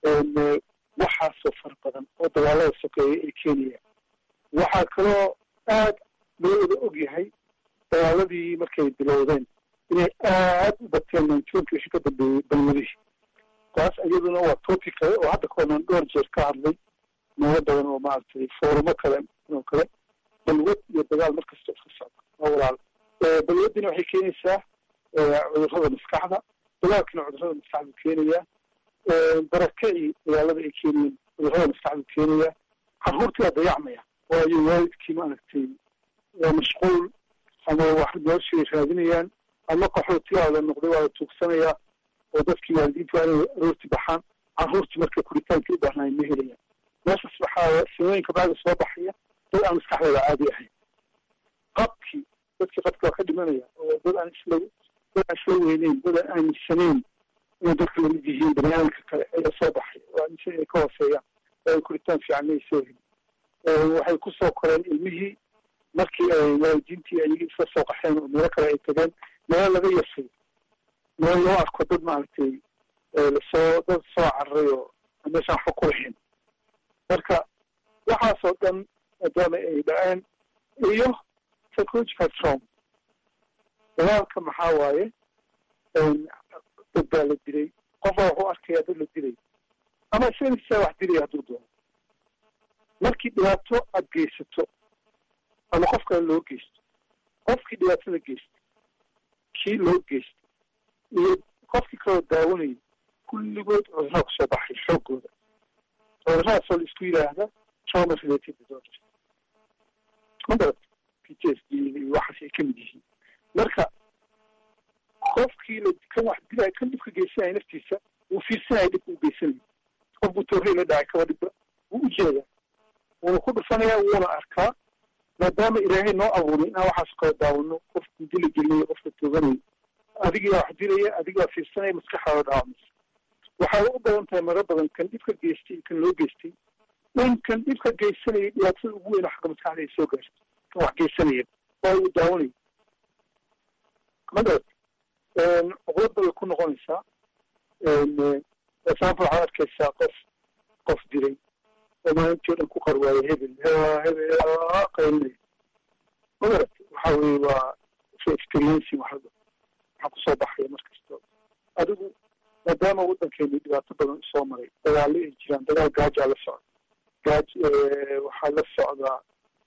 [SPEAKER 3] waxaasoo fara badan oo dagaalada sokeeya ay keenayaan waxaa kaloo aad loo wada og yahay dagaaladii markay bilowdeen inay aad u bateen nineteenki wixii ka dambeeyey balwadihii taas iyaduna waa topic kale oo hadda kaonaan dhowr jeer ka hadlay meelo badan oo maaragtay foorumo kale oo kale balwad iyo dagaal markasta iska socda waa walaal balwadina waxay keenaysaa cudurrada maskaxda dagaalkina cudurrada maskaxdu keenayaa barakacii dagaalada ay keenayeen cudurrada maskaxdu keenayaa carruurtii waa dayacmaya waayo waalidkii maaragtay waa mashquul ama wax noloshii ay raadinayaan ama qaxootiyaa la noqday waa la tuugsanayaa oo dadkii waalidiintu waa inay aroorti baxaan carruurtii marka kuritaankii u baahnaay ma helayaan meeshaas waxaa samooyinka bacda soo baxaya dad aan maskaxdooda caadi ahayn qabkii dadkii qabki waa ka dhimanaya oo dad aan isla dad aan isla weyneyn dad aan aaminsanayn inay dadka lamid yihiin baniaadamka kale ayaa soo baxay oo aaminsan inay ka hooseeyaan oo ay kuritaan fiican may soo helin waxay kusoo koreen ilmihii markii ay waalidiintii ayagii isla soo qaxeen oo meelo kale ay tageen meelo laga yasay meel loo arko dad maaragtay lasoo dad soo cararay oo meeshaan waxba ku lahayn marka waxaasoo dhan maadaama ay dhaceen iyo psychological trauma dagaalka maxaa waaye dad baa la dilay qofbaa wuxuu arkaya dad la dilay ama isagaisaa wax dilaya hadduu doono markii dhibaato aad geysato ama qof kale loo geysto qofkii dhibaatada geysta kii loo geysta iyo qofkii kaloo daawanayay kulligood cudurraa kusoo baxay xooggooda cuduradaasoo la isku yidhaahda trauma related disorders magarad p t s d iyo waxaas ay ka mid yihiin marka qofkii la kan wax dilaya kan dhibka geysanaya naftiisa wuu fiirsanaya dhibka u geysanayo qof buu toorrey la dhacay kaba dhibba wuu u jeedaa wuuna ku dhufanaya wuuna arkaa maadaama ilaahay noo abuuray inaan waxaas kala daawano qofku dila gelinayo qofka tooganayo adigaa wax dilaya adigaa fiirsanaya maskaxdaada dhaawamaysa waxay u badan tahay maro badan kan dhibka geystay iyo kan loo geystay in kan dhibka geysanaya dhibaatada ugu weyn oo xagga maskaxda ay soo gaarto kan wax geysanaya oo uu daawanayo magarad cuqlad bay ku noqonaysaa example waxaad arkaysaa qof qof dilay oo maalintii o dhan ku qarwaaya hebel hebel qaylinaya magarad waxa weye waa experiencing waxa waxaa kusoo baxaya mar kastoo adigu maadaama waddankeeni dhibaato badan usoo maray dagaalo ay jiraan dagaal gaajaa la socda gaaj waxaa la socdaa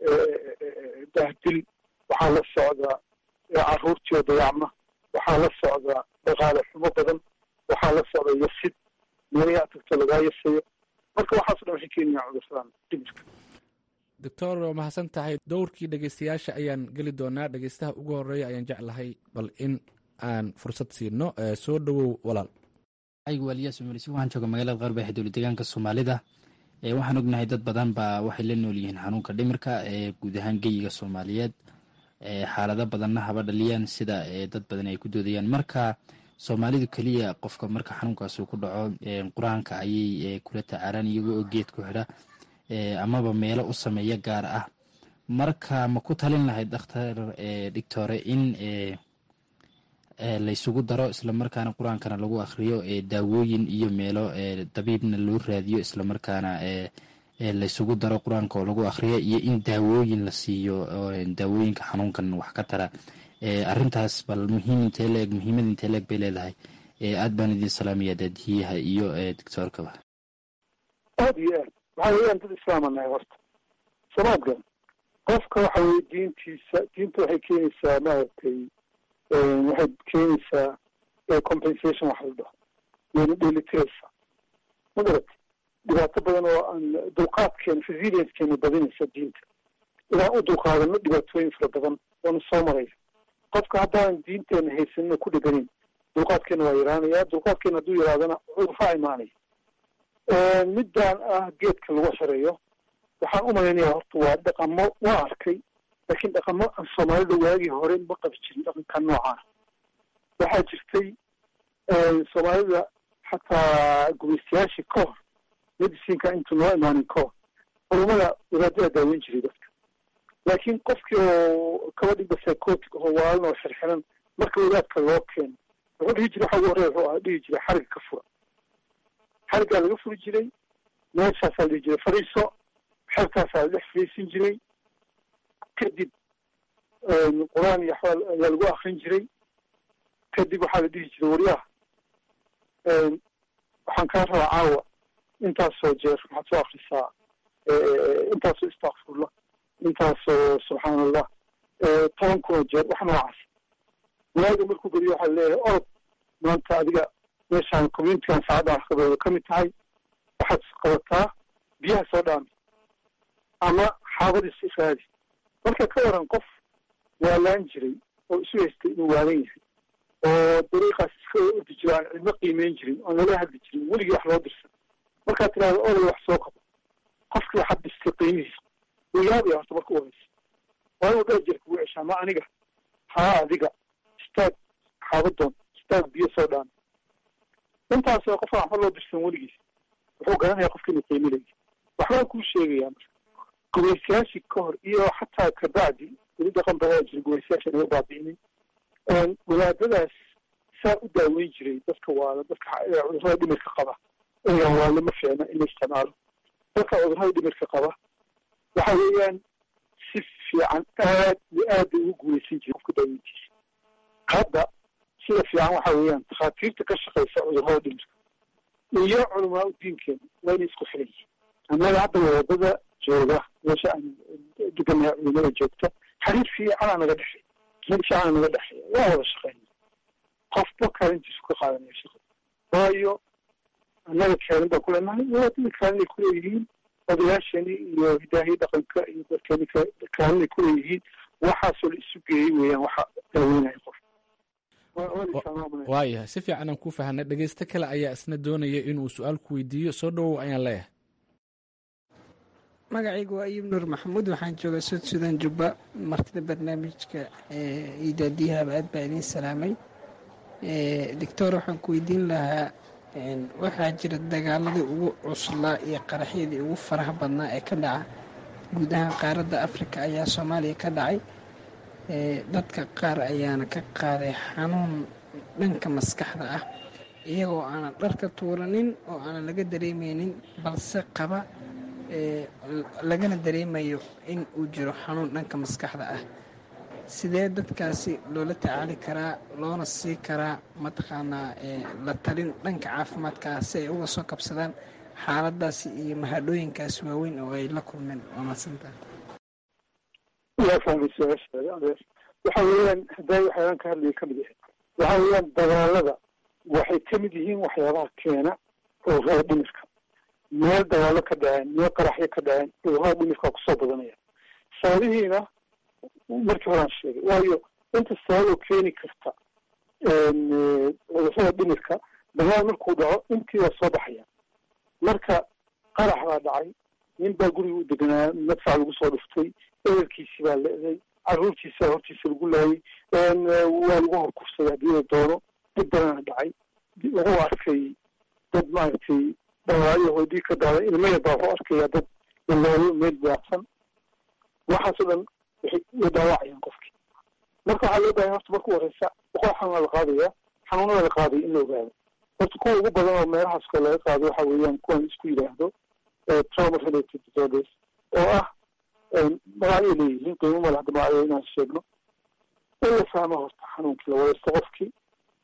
[SPEAKER 3] dahdil waxaa la socdaa carruurtii oo dayacma waxaa la socdaa dhaqaale xumo badan waxaa la socda yasid meelayaa tagto lagaa yasayo marka waxaaso dhan waxay keenayaan cudursadan dhimirka
[SPEAKER 14] doctor waa mahadsan tahay dowrkii dhegeystayaasha ayaan geli doonaa dhegeystaha ugu horeeya ayaan jeclahay bal in aan fursad siino soo dhowow walaal
[SPEAKER 15] aygu waaliyaas umarisi waxaan jooga magaalada qarba ee dowlad deegaanka soomaalida waxaan ognahay dad badan baa waxay la nool yihiin xanuunka dhimirka ee guud ahaan geyiga soomaaliyeed xaalado badanna haba dhaliyaan sida dad badan ay ku doodayaan marka soomaalidu keliya qofka marka xanuunkaasi ku dhaco qur-aanka ayay kula tacaalaan iyagoo oo geed ku xidha amaba meelo u sameeya gaar ah marka ma ku talin lahayd dhakhtar dhigtore in laysugu daro islamarkaana qur-aankana lagu akhriyo daawooyin iyo meelo dabiibna loo raadiyo islamarkaana laysugu daro qur-aanka oo lagu akhriyo iyo in daawooyin la siiyo daawooyinka xanuunkan wax ka tara arintaas bal muhiim intee leeg muhiimad intee leeg bay leedahay aad baan idiin salaamaya daadihiyaha iyo doctoorkaba
[SPEAKER 3] aad iyo aad waxaa weeyaan dad islaama nahay horta samaadka qofka waxa weye diintiisa diinta waxay keenaysaa maaragtay waxay keenaysaa compensation waxa la dhaho wayna dheelitiraysaa ma garata dhibaato badan oo aan dulqaadkeena resiliencekeena badinaysa diinta inaan u dulqaadano dhibaatooyin fara badan waana soo maraya qofka haddaan diinteena haysanino ku dheganayn dulqaadkeena waa yaraanaya dulqaadkeena hadduu yaraadana cudurfaa imaanaya midaan ah geedka lagu xirayo waxaan u malaynayaa horta waa dhaqamo waa arkay laakiin dhaqamo aan soomaalida waagii hore ma qabi jirin dhaqanka noocaana waxaa jirtay soomaalida xataa gumaystayaashii ka hor medicinka intuu noo imaanin ka hor culumada wadaadadaa daaweyn jiray dadka laakiin qofkii oo kaba dhigba psychotic oo waalan oo xirxiran marka wadaadka loo keeno wuxuu dhihi jiray waxa ugu horreya wuxuu dhihi jiray xariga ka fura xarigaa laga furi jiray meeshaasaa la dhihi jiray fariiso xerkaasaa la dhex fariisin jiray kadib qur-aan iyo axwaal ayaa lagu akrin jiray kadib waxaa la dhihi jiray waryaha waxaan kaa rabaa caawa intaasoo jeer waxaad soo akrisaa intaasoo istakfurla intaasoo subxaan allah toban kunoo jeer wax noocaas waaga markuu geliyo waxaa leeyahay orod maanta adiga meeshaan communitigan saacaddan wax qabooda ka mid tahay waxaad qabataa biyaha soo dhaami ama xaabadiis israadi marka ka waran qof waalaan jiray oo isu haystay inuu waalan yahay oo dariiqaas iska ordi jiro aan cidno qiimeyn jirin oon lala hadli jirin weligii wax loo dirsan markaad tidhahdo oday wax soo qabo qofkii waxaad dhistay qiimihiisa wuu yaabaya horta marka u horeysa waa inuu dheer jeer kugu ceshaa ma aniga haa adiga istaag xaabadoon istaag biyo soo dhaan intaas qof aan waxba loo dirsan weligiis wuxuu garanaya qofka inuu qiiminaya waxbaan kuu sheegayaa marka gumaystayaashii ka hor iyo xataa kabacdi weli dhaqan badaa jira gumaystayaasha naga baabi'inin wadaadadaas saa u daaweyn jiray dadka waala dadka cudurrada dhimirka qaba inaan waale ma fiicna in la isticmaalo dadka cudurrada dhimirka qaba waxa weeyaan si fiican aad iyo aad bay ugu guulaysan jiray qofka daaweyntiisa hadda sida fiican waxa weeyaan takhaatiirta ka shaqaysa cudurrada dhimirka iyo culamaa u diinkeena waa inay isku xiran yihiin annaga hadda wadada jooga meesha aan deganahay culimada joogta xiriir fiicanaa naga dhexeey xiriir fiicanaa naga dhexeeya waa wada shaqeyna qofba kaalintiisu ka qaadanaya shaqada waayo annaga kaalin baan ku leenahay wadaadada kaalinay kuleeyihiin odayaashani iyo hidaahiya dhaqanka iyo dadkani kaalinay kuleeyihiin waxaasoo la isu geeyey weeyaan waxa daaweynaya qof
[SPEAKER 14] waayahay si fiican aan ku fahanay dhegeysto kale ayaa isna doonaya inuu su-aal ku weydiiyo soo dhowow ayaan leeyahay
[SPEAKER 16] magacaygu waa ayub nuur maxamuud waxaan joogaa sud sudan jubba martida barnaamijka idaadiyahaba aad baa idiin salaamay doctor waxaan ku weydiin lahaa waxaa jira dagaaladii ugu cuslaa iyo qaraxyadii ugu faraha badnaa ee ka dhaca guud ahaan qaaradda afrika ayaa soomaaliya ka dhacay dadka qaar ayaana ka qaaday xanuun dhanka maskaxda ah iyagoo aanan dharka tuuranin oo aanan laga dareemeynin balse qaba lagana dareemayo in uu jiro xanuun dhanka maskaxda ah sidee dadkaasi loola tacaali karaa loona sii karaa mataqaanaa la talin dhanka caafimaadka ah si ay uga soo kabsadaan xaaladaasi iyo mahadhooyinkaasi waaweyn oo ay la kulmeen waa mahadsantaha
[SPEAKER 3] waa fahmay su-aashaada adeer waxa weeyaan hadday waxyaalaan ka hadlaya ka mid yahay waxa weeyaan dagaalada waxay ka mid yihiin waxyaabaha keena cudurrada dhimirka meel dagaalo ka dhaceen meel qaraxyo ka dhaceen cudurrada dhimirka kusoo badanaya sababihiina markii horaan sheegay waayo inta sababoo keeni karta cudurrada dhimirka dagaal markuu dhaco intii waa soo baxaya marka qarax baa dhacay nin baa guriga u deganaa madfac lagu soo dhuftay ehelkiisii baa leeday caruurtiisa hortiisa lagu laayay waa lagu horkufsaday haddii la doono dhib badana dhacay lagu arkay dad maaragtay dhawaacyo dhiig ka daaday ilmaya baa wuxuu arkaya dad lalaayo meel daacsan waxaasoo dhan waxay way dhaawacayaan qofkii marka waxaa loo bahay horta marka horeysa boqol xanuuna la qaadaya xanuunada la qaadaya in la ogaado horta kuwa ugu badan oo meelahaas kale laga qaado waxa weeyaan kuwan isku yidhaahdo trauma related disorders oo ah magacyo leeyihiin qiimo male hadda magacyo inaan sheegno in la fahmo horta xanuunkii la wadaysto qofkii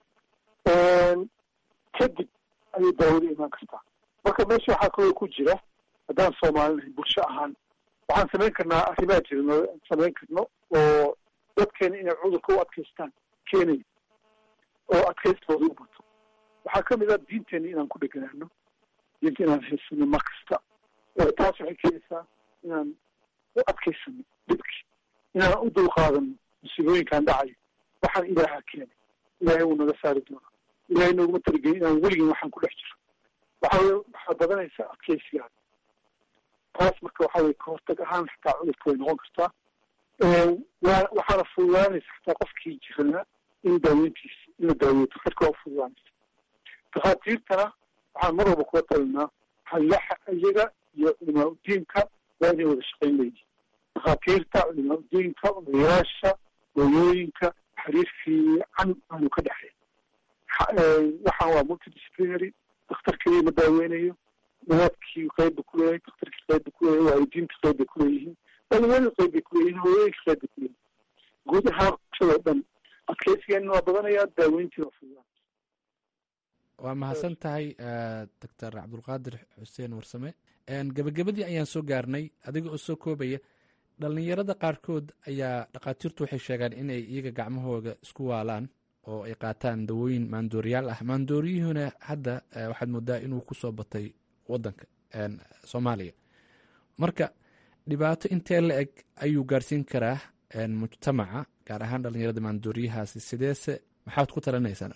[SPEAKER 3] kadib ayay daawada imaan kartaa marka meesha waxaa kaloo ku jira haddaan soomaalinahay bulsho ahaan waxaan samayn karnaa arrimaa jirno samayn karno oo dadkeena inay cudurka u adkaystaan keenaya oo adkaystooda u bato waxaa ka mid ah diinteena inaan ku dheganaano diinta inaan haysano mar kasta taas waxay keenaysaa inaan u adkaysano dhibkii inaan u dulqaadano musiibooyinkaan dhacayo waxaan ilaaha keenay ilaahay wuu naga saari doonaa ilaahay nooguma talagelin inaan weligin waxaan ku dhex jiro waxa weye waxaa badanaysa adkaysigaada taas marka waxa weye kahortag ahaan xataa cudurka way noqon kartaa wa waxaana fududaanaysa xataa qofkii jirana in daaweyntiisa in la daaweeyo daktarka waa fududaanaysa dakhaatiirtana waxaan mar walba kula talinaa hallaxa iyaga iyo culimaa udiinka waa inay wada shaqayn leeyihin dakhaatiirta culimaa udiinka odayaasha hooyooyinka xiriir fiican aanu ka dhexeyn waxaan waa multidisciplinary daktar keliya ma daaweynayo nadaadkii qayb ba kuleeyahay daktarkii qayb ba kuleeyahay waalidiinta qayb bay kuleeyihiin dhalinyarada qayb bay kuleeyihiin hooyooyinka qayb bay kuleeyihin guud ahaan bulshadoo dhan adkaysigeena waa badanayaa daaweyntii waa fududaan
[SPEAKER 14] waa mahadsan tahay doctor cabdulqaadir xuseen warsame gebagabadii ayaan soo gaarnay adiga oo soo koobaya dhalinyarada qaarkood ayaa dhakhaatiirtu waxay sheegaan inay iyaga gacmahooda isku waalaan oo ay qaataan dawooyin maandooriyaal ah maandooriyuhuna hadda waxaad moodaa inuu kusoo batay wadanka soomaaliya marka dhibaato intee la eg ayuu gaarsiin karaa mujtamaca gaar ahaan dhalinyarada maandooriyahaasi sideese maxaad ku talinaysaan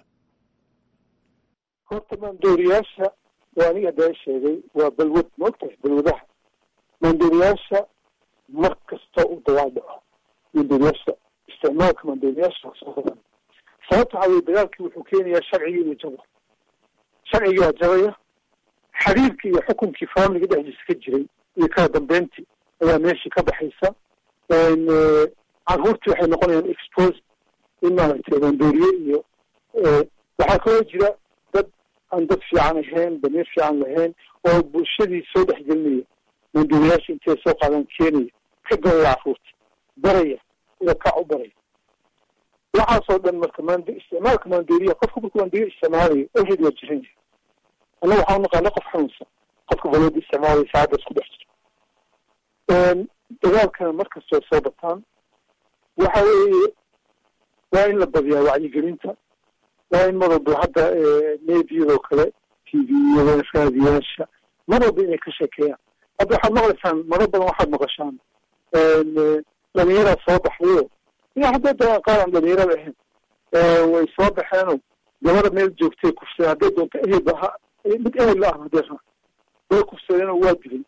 [SPEAKER 3] horta maandooriyaasha waa aniga haddaa sheegay waa balwad maogtahay balwadaha maandooriyaasha mar kasta u dagaal dhaco maandooriyaasha isticmaalka maandooriyaasha soo badan sababta waxaa weye dagaalkii wuxuu keenayaa sharcigii inuu jabo sharcigii waa jabaya xiriirkii iyo xukunkii faamiliga dhexdiisa ka jiray iyo kala dambeyntii ayaa meeshii ka baxaysa carruurtii waxay noqonayaan expose in maaragtay maandooriye iyo waxaa kaloo jira dad aan dad fiican ahayn damiir fiican lahayn oo bulshadii soo dhexgelinaya maandooriyaasha intay soo qaadaan keenaya ka galaya carruurta baraya ila kac u baraya waxaasoo dhan marka mand isticmaalka maandooriya qofka markuu maandooriya isticmaalayo already waa jiran yahay annaga waxaa unaqaana qof xanuunsan qofka balwada isticmaalaya saacadda isku dhex jiro dagaalkana markastoo soo bataan waxa weeye waa in la badiyaa wacyigelinta waa in mar walba hadda meediyadoo kale t v-yada raadiyaasha mar walba inay ka sheekeeyaan hadda waxaad maqlaysaan maro badan waxaad maqashaan dhalinyaraa soo baxdayo ina hadday dagaan qaar aan dhalinyarada ahayn way soo baxeenoo gabada meel joogtay kufsadeen hadday doonto ehelba ha mid ehel la ah hadday raa way kufsadeenoo waa dilay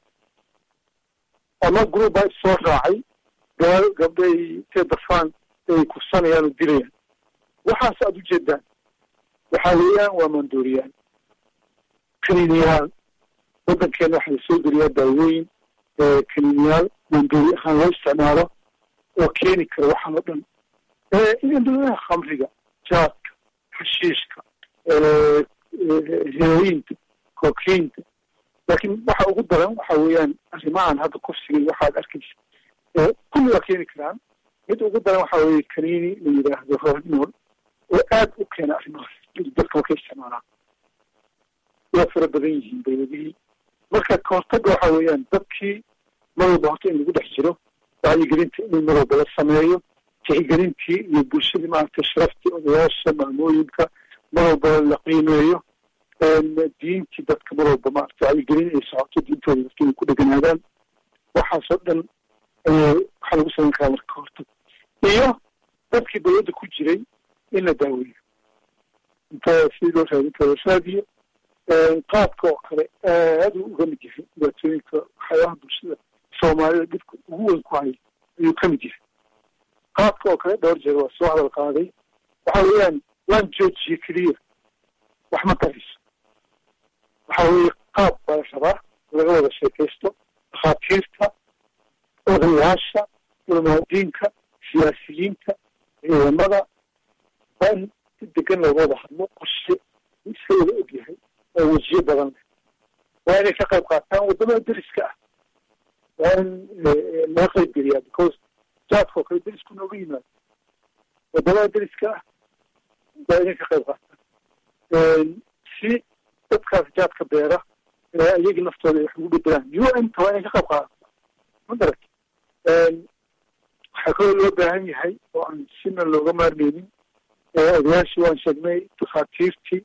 [SPEAKER 3] ama group baa soo raacay gaba gabdhay intay dafaan ay kufsanayaan oo dilayaan waxaas aada ujeedaan waxaa weeyaan waa maandooriyaan kaniiniyaal waddankeena waxaa lasoo geliyaa daawooyin kaniiniyaal maandoori ahaan loo isticmaalo oo keeni kara waxaan oo dhan indhulaha khamriga jaadka xashiishka heroyinta kokiinta laakiin waxa ugu daran waxa weeyaan arrimahan hadda kufsiga waxaad arkaysa kulli waa keeni karaan mid ugu daran waxa weeye kaniini la yidhaahdo rohinool oo aad u keena arrimahaas dadka markay isticmaalaan waa fara badan yihiin dawladihii marka kahortaga waxa weeyaan dadkii mar walba horta in lagu dhex jiro wacyigelinta in mar walba la sameeyo tixgelintii iyo bulshadii maaragtay sharaftii odayaasha maamooyinka mar walba la qiimeeyo diintii dadka mar walba maaragtay wacyigelin ay socoto diintooda dadka inay ku dheganaadaan waxaasoo dhan waxaa lagu samayn karaa marka kahortag iyo dadkii dawladda ku jiray in la daaweeyo inta sidii loo raadi inta loo raadiyo qaadka oo kale aad uu uga mid yahay dhibaatooyinka waxyaabaha bulshada soomaalida dhibka ugu weyn ku haya ayuu ka mid yahay qaadka oo kale dhowr jeer waa soo hadal qaaday waxa weeyaan waan joojiye keliya wax ma tarayso waxa weeye qaab baa la rabaa laga wada sheekaysto dhakhaatiirta odayaasha culamaadiinka siyaasiyiinta ciidamada waa in si degan looga wada hadlo qorshe iska wada og yahay oo wejiyo badan leh waa inay ka qayb qaataan waddamada deriska ah waa in laga qayb geliyaa because jaadka oo kale derisku nooga yimaado wadamada dariska ah waa inay ka qayb qaataan si dadkaas jaadka beera iyagii naftooda ay wax ugu bedelaan u n ta waa inay ka qayb qaadato ma garat waxaa kaloo loo baahan yahay oo aan sina looga maarmeynin odayaashii waan sheegnay dakhaatiirtii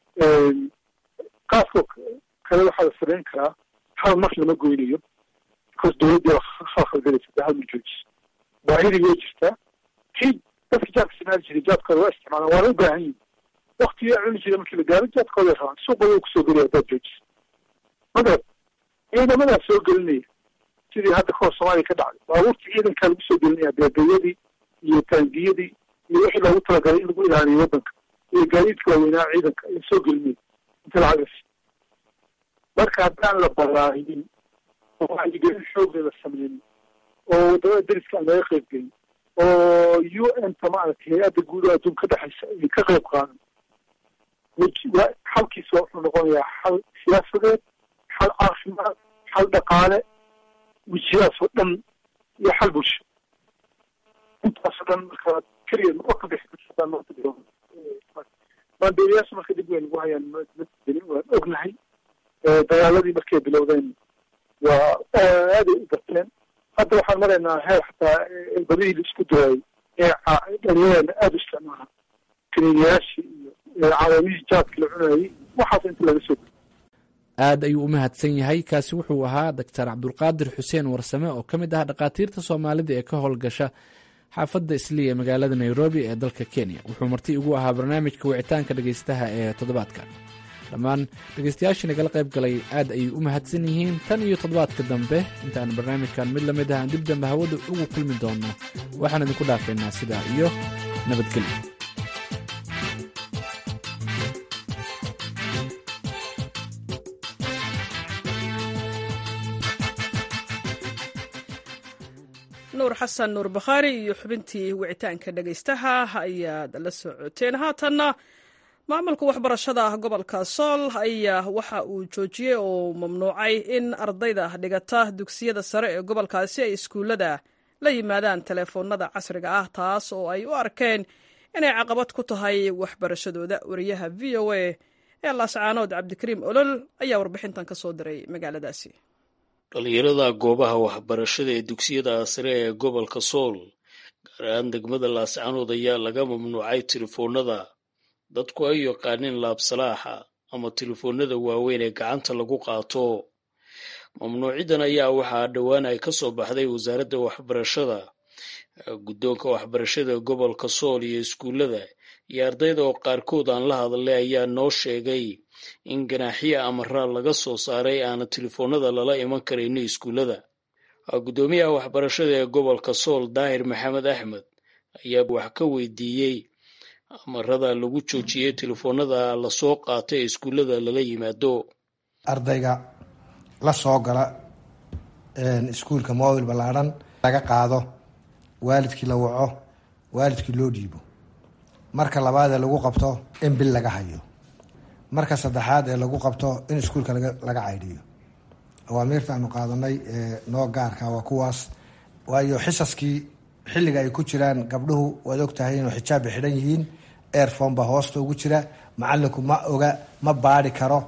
[SPEAKER 3] qaaskoo kale waxaa la samayn karaa hal mar lama goynayo because dowladdii waa khalkhalgalaysa de hal ma joojiso baahidii way jirtaa kii dadka jaadka isticmaali jiray jaadkooda waa isticmaalaan waana u baahan yihin waktigii a cuni jiray markii la gaaro jaadkooday rabaan suuqooda kusoo gelaya haddaad joojiso magarad ciidamadaas soo gelinaya sidii hadda kahor soomaaliya ka dhacday baabuurtii ciidankaa lagu soo gelinaya beebeeyadii iyo taangiyadii iyo wixii loogu talagalay in lagu ilaaliyo waddanka iyo gaadiidka waaweynaa ciidanka ayaa soo gelinaya inta lacagas marka haddaan la balaarinin oo wacyigelin xoogga la sameynin oo wadamada deriska aan laga qayb gelin oo u n ta maaragtay hay-adda guud oo adduun ka dhexaysa ay ka qayb qaadan xalkiisa wuxuu noqonayaa xal siyaasadeed xal caafimaad xal dhaqaale wejiyahaas oo dhan iyo xal bulsho intaasoo dhan marka keliya ma ka bixi maandeeriyaasha marka dib weyn ugu hayaan madelin waan ognahay dagaaladii markay bilowdeen waa aaday u bateen hadda waxaan maraynaa heer xataa badihii la isku daayay ee dhalinyarana aada u isticmaala kaniiniyaashii iyo calaamihii jaadka la cunayay waxaas inta laga soo
[SPEAKER 14] aad ayuu u mahadsan yahay kaasi wuxuu ahaa doctor cabdulqaadir xuseen warsame oo ka mid ah dhakhaatiirta soomaalida ee ka howlgasha xaafadda islii ee magaalada nairobi ee dalka kenya wuxuu marti ugu ahaa barnaamijka wicitaanka dhegaystaha ee toddobaadka dhammaan dhegaystayaashii nagala qayb galay aad ayay u mahadsan yihiin tan iyo toddobaadka dambe intaan barnaamijkan mid lamid ah aan dib dambe hawada ugu kulmi doonno waxaan idinku dhaafaynaa sidaa iyo nabadgelyo
[SPEAKER 1] nuur xasan nuur bakhaari iyo xubintii wicitaanka dhegaystaha ayaad la socoteen haatanna maamulka waxbarashada gobolka sool ayaa waxa uu joojiyey oo mamnuucay in ardayda dhigata dugsiyada sare ee gobolkaasi ay iskuullada la yimaadaan teleefoonada casriga ah taas oo ay u arkeen inay caqabad ku tahay waxbarashadooda wariyaha v o a ee laascaanood cabdikariim olol ayaa warbixintan ka soo diray magaaladaasi
[SPEAKER 17] dhalinyarada goobaha waxbarashada ee dugsiyada sare ee gobolka sool gaar ahaan degmada laascaanood ayaa laga mamnuucay telefoonada dadku ay yaqaaneen laabsalaaxa ama telefoonada waaweyn ee gacanta lagu qaato mamnuucidan ayaa waxaa dhowaan ay ka soo baxday wasaaradda waxbarashada guddoonka waxbarashada gobolka sool iyo iskuullada iyo ardayda oo qaarkood aan la hadlay ayaa noo sheegay in ganaaxyo amaraal laga soo saaray aana telefoonada lala iman karayno iskuullada guddoomiyaha waxbarashada ee gobolka sool daahir maxamed axmed ayaa wax ka weydiiyey amarada lagu joojiyey telefoonada lasoo qaato ee iskuullada lala yimaado
[SPEAKER 18] ardayga la soo gala iskuulka mobil ballaadhan laga qaado waalidkii la waco waalidkii loo dhiibo marka labaad ee lagu qabto in bil laga hayo marka saddexaad ee lagu qabto in iskuulka laga caydhiyo awaamiirta aanu qaadanay noo gaarka waa kuwaas waayo xisaskii xilliga ay ku jiraan gabdhuhu waad ogtahay inuu xijaabba xidhan yihiin airfon baa hoosta ugu jira macalinku ma oga ma baadi karo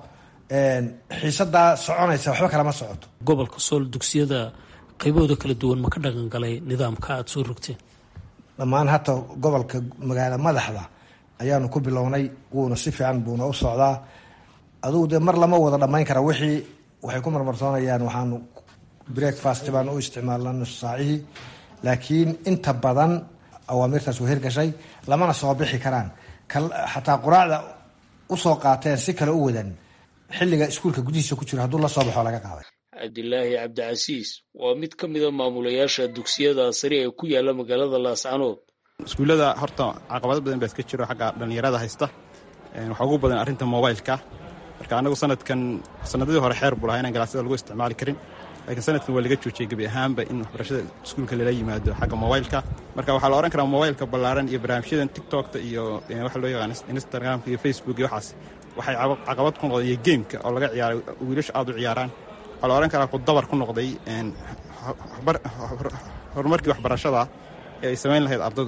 [SPEAKER 18] xiisadaa soconaysa waxba kalama socoto
[SPEAKER 19] gobolka sool dugsiyada qaybahooda kala duwan ma ka dhaqan galay nidaamka aada soo rogteen
[SPEAKER 18] dhammaan hata gobolka magaala madaxda ayaanu ku bilownay wuuna si fiican buuna u socdaa adugu dee mar lama wada dhammayn kara wixii waxay ku marmarsoonayaan waxaanu breakfast baan u isticmaalna nus saacihii laakiin inta badan awaamirtaas waa hirgashay lamana soo bixi karaan xataa quraacda usoo qaateen si kale u wadan xilliga iskuulka gudihiisa ku jiro hadduu la soo baxo laga qaaday
[SPEAKER 17] cabdilaahi cabdicasiis waa mid ka mida maamulayaasha dugsiyada sare ee ku yaala magaalada laascanood
[SPEAKER 20] iskuullada horta caqabado badan baa iska jiro xagga dhallinyarada haysta waxaa ugu badan arrinta mobileka marka anagu sanadkan sanadadii hore xeer buu lahaa inaan galaasyada lagu isticmaali karin laakiin sanadkan waa laga joojiyey gebi ahaanba in waxbarashada iskuulka lala yimaado xagga mobileka marka waxaa la odhan karaa mobilka ballaaran iyo barnaamijyadan tiktokta iyo waxa loo yaqaan instagramka iyo facebook iyo waxaas waxay caqabad ku noqdeen iyo gameka oo laga ciyaaray wiilasha aada u ciyaaraan waxaa la odhan karaa ku dabar ku noqday horumarkii waxbarashada ee ay samayn lahayd ardadu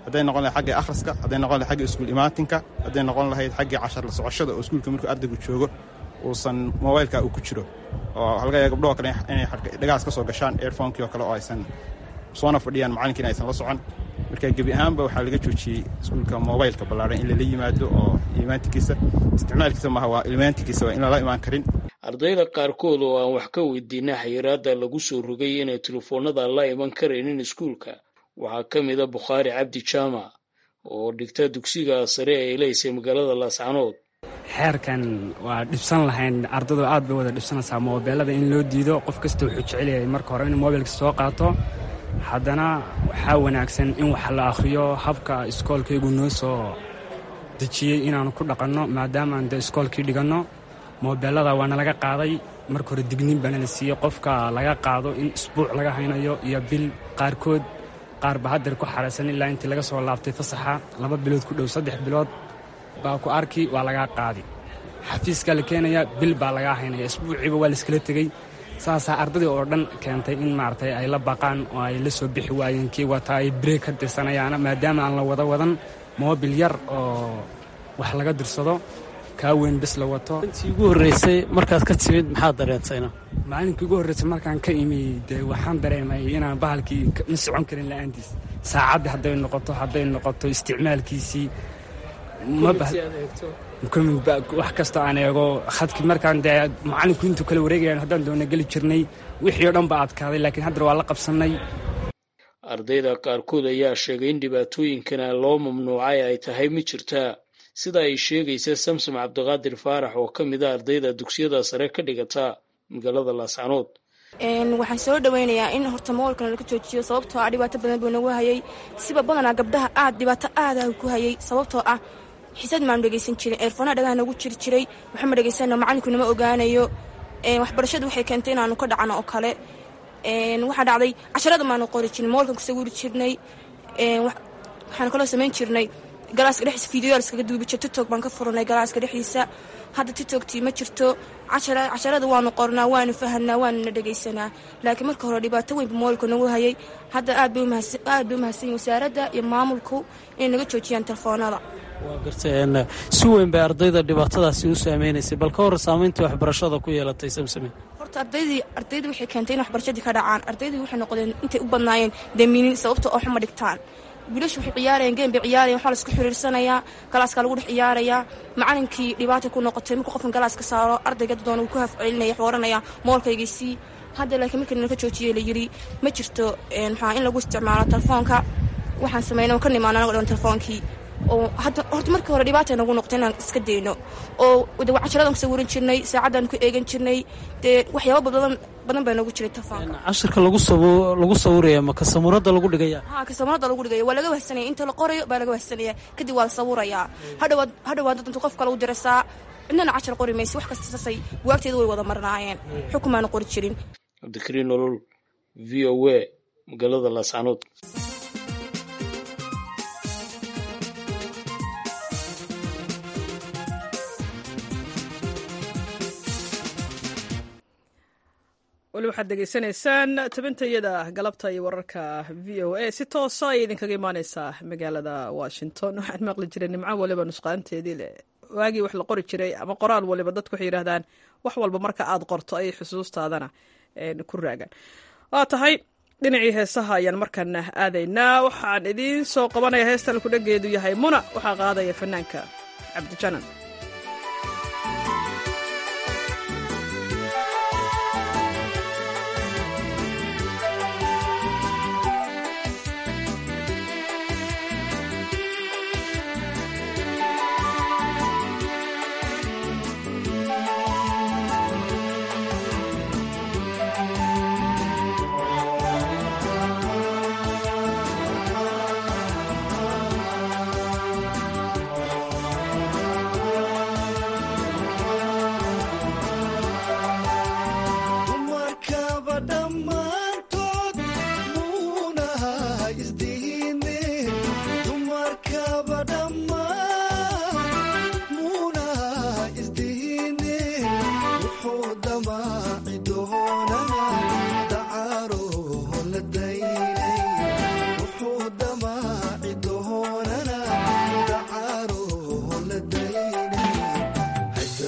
[SPEAKER 20] hadday noqon lahayd xaggii akhriska hadday noqon lahayd xagga iskuul imaatinka hadday noqon lahayd xaggii cashar la socoshada oo iskuulka markuu ardaygu joogo uusan mobaylka uu ku jiro oo halga yaga gabdhoo kale inay dhagahaas ka soo gashaan airphonekii oo kale oo aysan soona fadhiyaan macallinkiina aysan la socon marka gebi ahaanba waxaa laga joojiyey iskuulka mobaylka ballaaran in lala yimaado oo imaantikiisa isticmaalkiisa maaha waa ilmaantikiisa waa in lala imaan karin
[SPEAKER 17] ardayda qaarkood oo aan wax ka weydiina xayiraadda lagu soo rogay inay telefoonnada la iman karaynin iskuulka waxaa ka mid a bukhaari cabdi jaamac oo dhigta dugsiga sare ee ilaysay magaalada laascanood
[SPEAKER 21] xeerkan waa dhibsan lahayn ardadu aad bay wada dhibsanaysaa moobeelada in loo diido qof kasta wuxuu jecel yahay marka hore inuu mobilka soo qaato haddana waxaa wanaagsan in wax la akhriyo habka iskoolkaygu noo soo dejiyey inaanu ku dhaqanno maadaamaan dee iskoolkii dhiganno moobeelada waana laga qaaday marka hore digniin baana la siiyey qofka laga qaado in isbuuc laga haynayo iyo bil qaarkood qaar ba hadeer ku xaraysan ilaa intii laga soo laabtay fasaxa laba bilood ku dhow saddex bilood baa ku arki waa lagaa qaadi xafiiskaa la keenayaa bil baa lagaa haynaya isbuuciiba waa laiskala tegey saasaa ardadii oo dhan keentay in maaragtay ay la baqaan oo ay la soo bixi waayeen kii wataa ay breeg ka dirsanayaana maadaama aan la wada wadan moobil yar oo wax laga dirsado kaa weyn bis la wato
[SPEAKER 19] intii ugu horreysay markaad ka timid maxaad dareentayna
[SPEAKER 21] maalinkii ugu horreysay markaan ka imi dee waxaan dareemay inaan bahalkii ma socon karin la'aantiis saacaddii hadday noqoto hadday noqoto isticmaalkiisii wax kastoo aan eego khadkii markaan dee macallinku intuu kala wareegayan haddaan doona geli jirnay wixii o dhan ba adkaaday laakiin haddana waa la qabsannay
[SPEAKER 17] ardayda qaarkood ayaa sheegay in dhibaatooyinkana loo mamnuucay ay tahay mid jirtaa sida ay sheegaysa samsom cabdiqaadir faarax oo ka mid a ardayda dugsiyada sare ka dhigata magaalada laascanood
[SPEAKER 22] waxaan soo dhaweynayaa in horta moolkana laga joojiyo sababtoo ah dhibaato badan buu nagu hayay siba badanaa gabdhaha aad dhibaato aada ku hayay sababtoo ah xisad maanu dhegaysan jirin eerfoonaa dhagaha nagu jiri jiray waxama dhegaysano macalinku nama ogaanayo waxbarashadu waxay keentay inaanu ka dhacno oo kale waxaa dhacday casharada maanu qori jirin moolkan kusawiri jirnay waxaanu kaloo samayn jirnay galaaska dhexdiisa fideoyaal iskaga duubi jir tiktok baan ka furanay galaaska dhexdiisa hadda tiktoktii ma jirto casharada waanu qornaa waanu fahanaa waanuna dhegaysanaa laakiin marka hore dhibaato weynba moolka nagu hayay hadda aad bay umahadsan wasaaradda iyo maamulku inay naga joojiyaan telefoonada
[SPEAKER 19] waa gartay si weyn bay ardayda dhibaatadaasi u saameynaysay bal ka hor saamayntii waxbarashada ku yeelatay samsame
[SPEAKER 22] horta ardaydii ardaydii waxay keentay in waxbarashadii ka dhacaan ardaydii waxay noqdeen intay u badnaayeen damiinin sababta oo xuma dhigtaan wiilashu waxay ciyaarayeen game bay ciyaarayan waxaa laisku xiriirsanayaa galaaska lagu dhex ciyaarayaa macalinkii dhibaata ku noqotay markuu qofkan galaaska saaro ardayga doona wuu ku hafcelinaya wuxuu oranaya moolkaygiisii hadda laakiin markii nala ka joojiyey la yidhi ma jirto maxaa in lagu isticmaalo telefoonka waxaan sameynay oo ka nimaano anago dhan telefoonkii oo horta markii hore dhibaata nagu noqotay inaan iska dayno oo de casharadan ku sawiran jirnay saacaddan ku eegan jirnay dee waxyaaba badan badan baa nagu jiray telefoonka
[SPEAKER 19] cashirka lagu sawiraya ma kasamuradda lagu dhigaya
[SPEAKER 22] ha kasamuradda lagu dhigaya waa laga wahsanaya inta la qorayo baa laga wahsanaya kadib waa la sawirayaa hadhowaad hadhowaad dad intu qof kale u dirasaa cidnana cashar qori maysa wax kasta saasay buwaagteeda way wada marnaayeen xukumaana qori jirin
[SPEAKER 17] cabdikariin nolol v o a magaalada laascanood
[SPEAKER 1] weli waxaad degeysanaysaan tabintayada galabta iyo wararka v o a si toosa ayay idinkaga imaaneysaa magaalada washington waxaan maqli jiray nimco waliba nusqaanteedii le waagii wax la qori jiray ama qoraal waliba dadku waxay yidhahdaan wax walba marka aad qorto ayay xusuustaadana ku raagaan waa tahay dhinacii heesaha ayaan markana aadaynaa waxaan idiin soo qabanaya heesta alkudhageedu yahay muna waxaa qaadaya fanaanka cabdijanan
[SPEAKER 23] Thank you.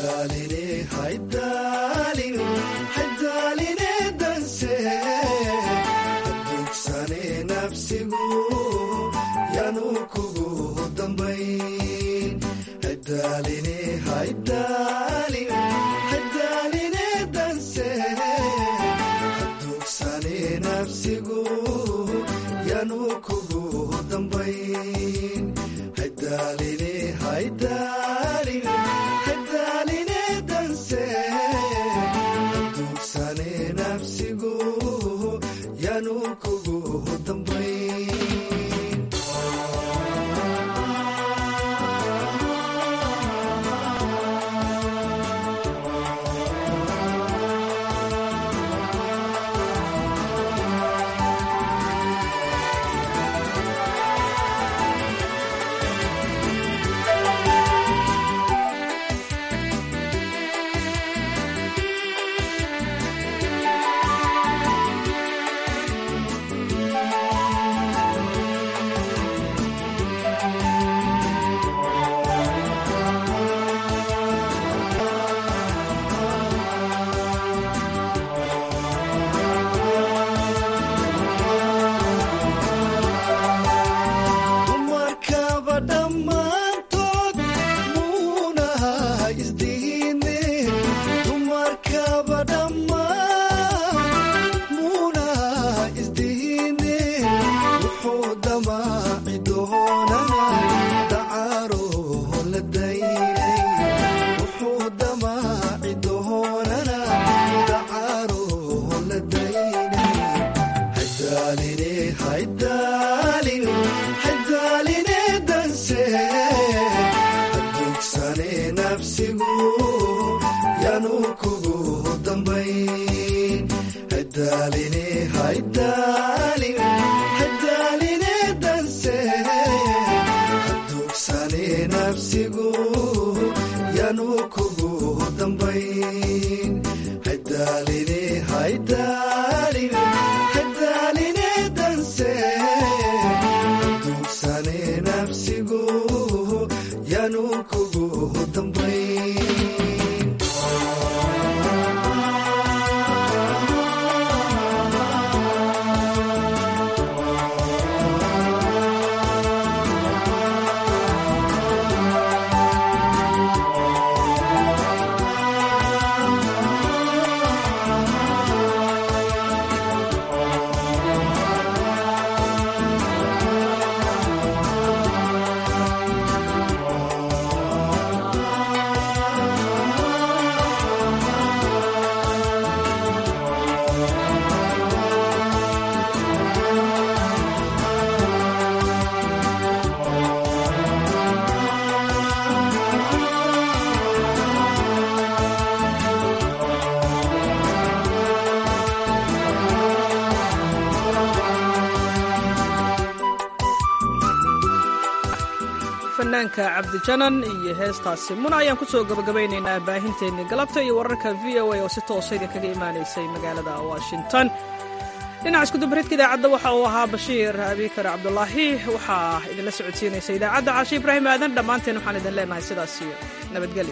[SPEAKER 1] fanaanka cabdijanan iyo heestaasi muna ayaan ku soo gabagabaynaynaa baahinteennii galabta iyo wararka v o a oo si toosa idinkaga imaanaysay magaalada washington dhinaca iskudubaridka idaacadda waxa uu ahaa bashiir abikar cabdulaahi waxaa idinla socodsiinaysa idaacadda caashi ibraahim aadan dhammaanteen waxaan idin leenahay sidaas iyo nabadgelyo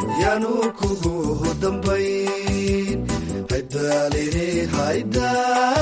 [SPEAKER 2] kugu dambayn haydaaline haydaa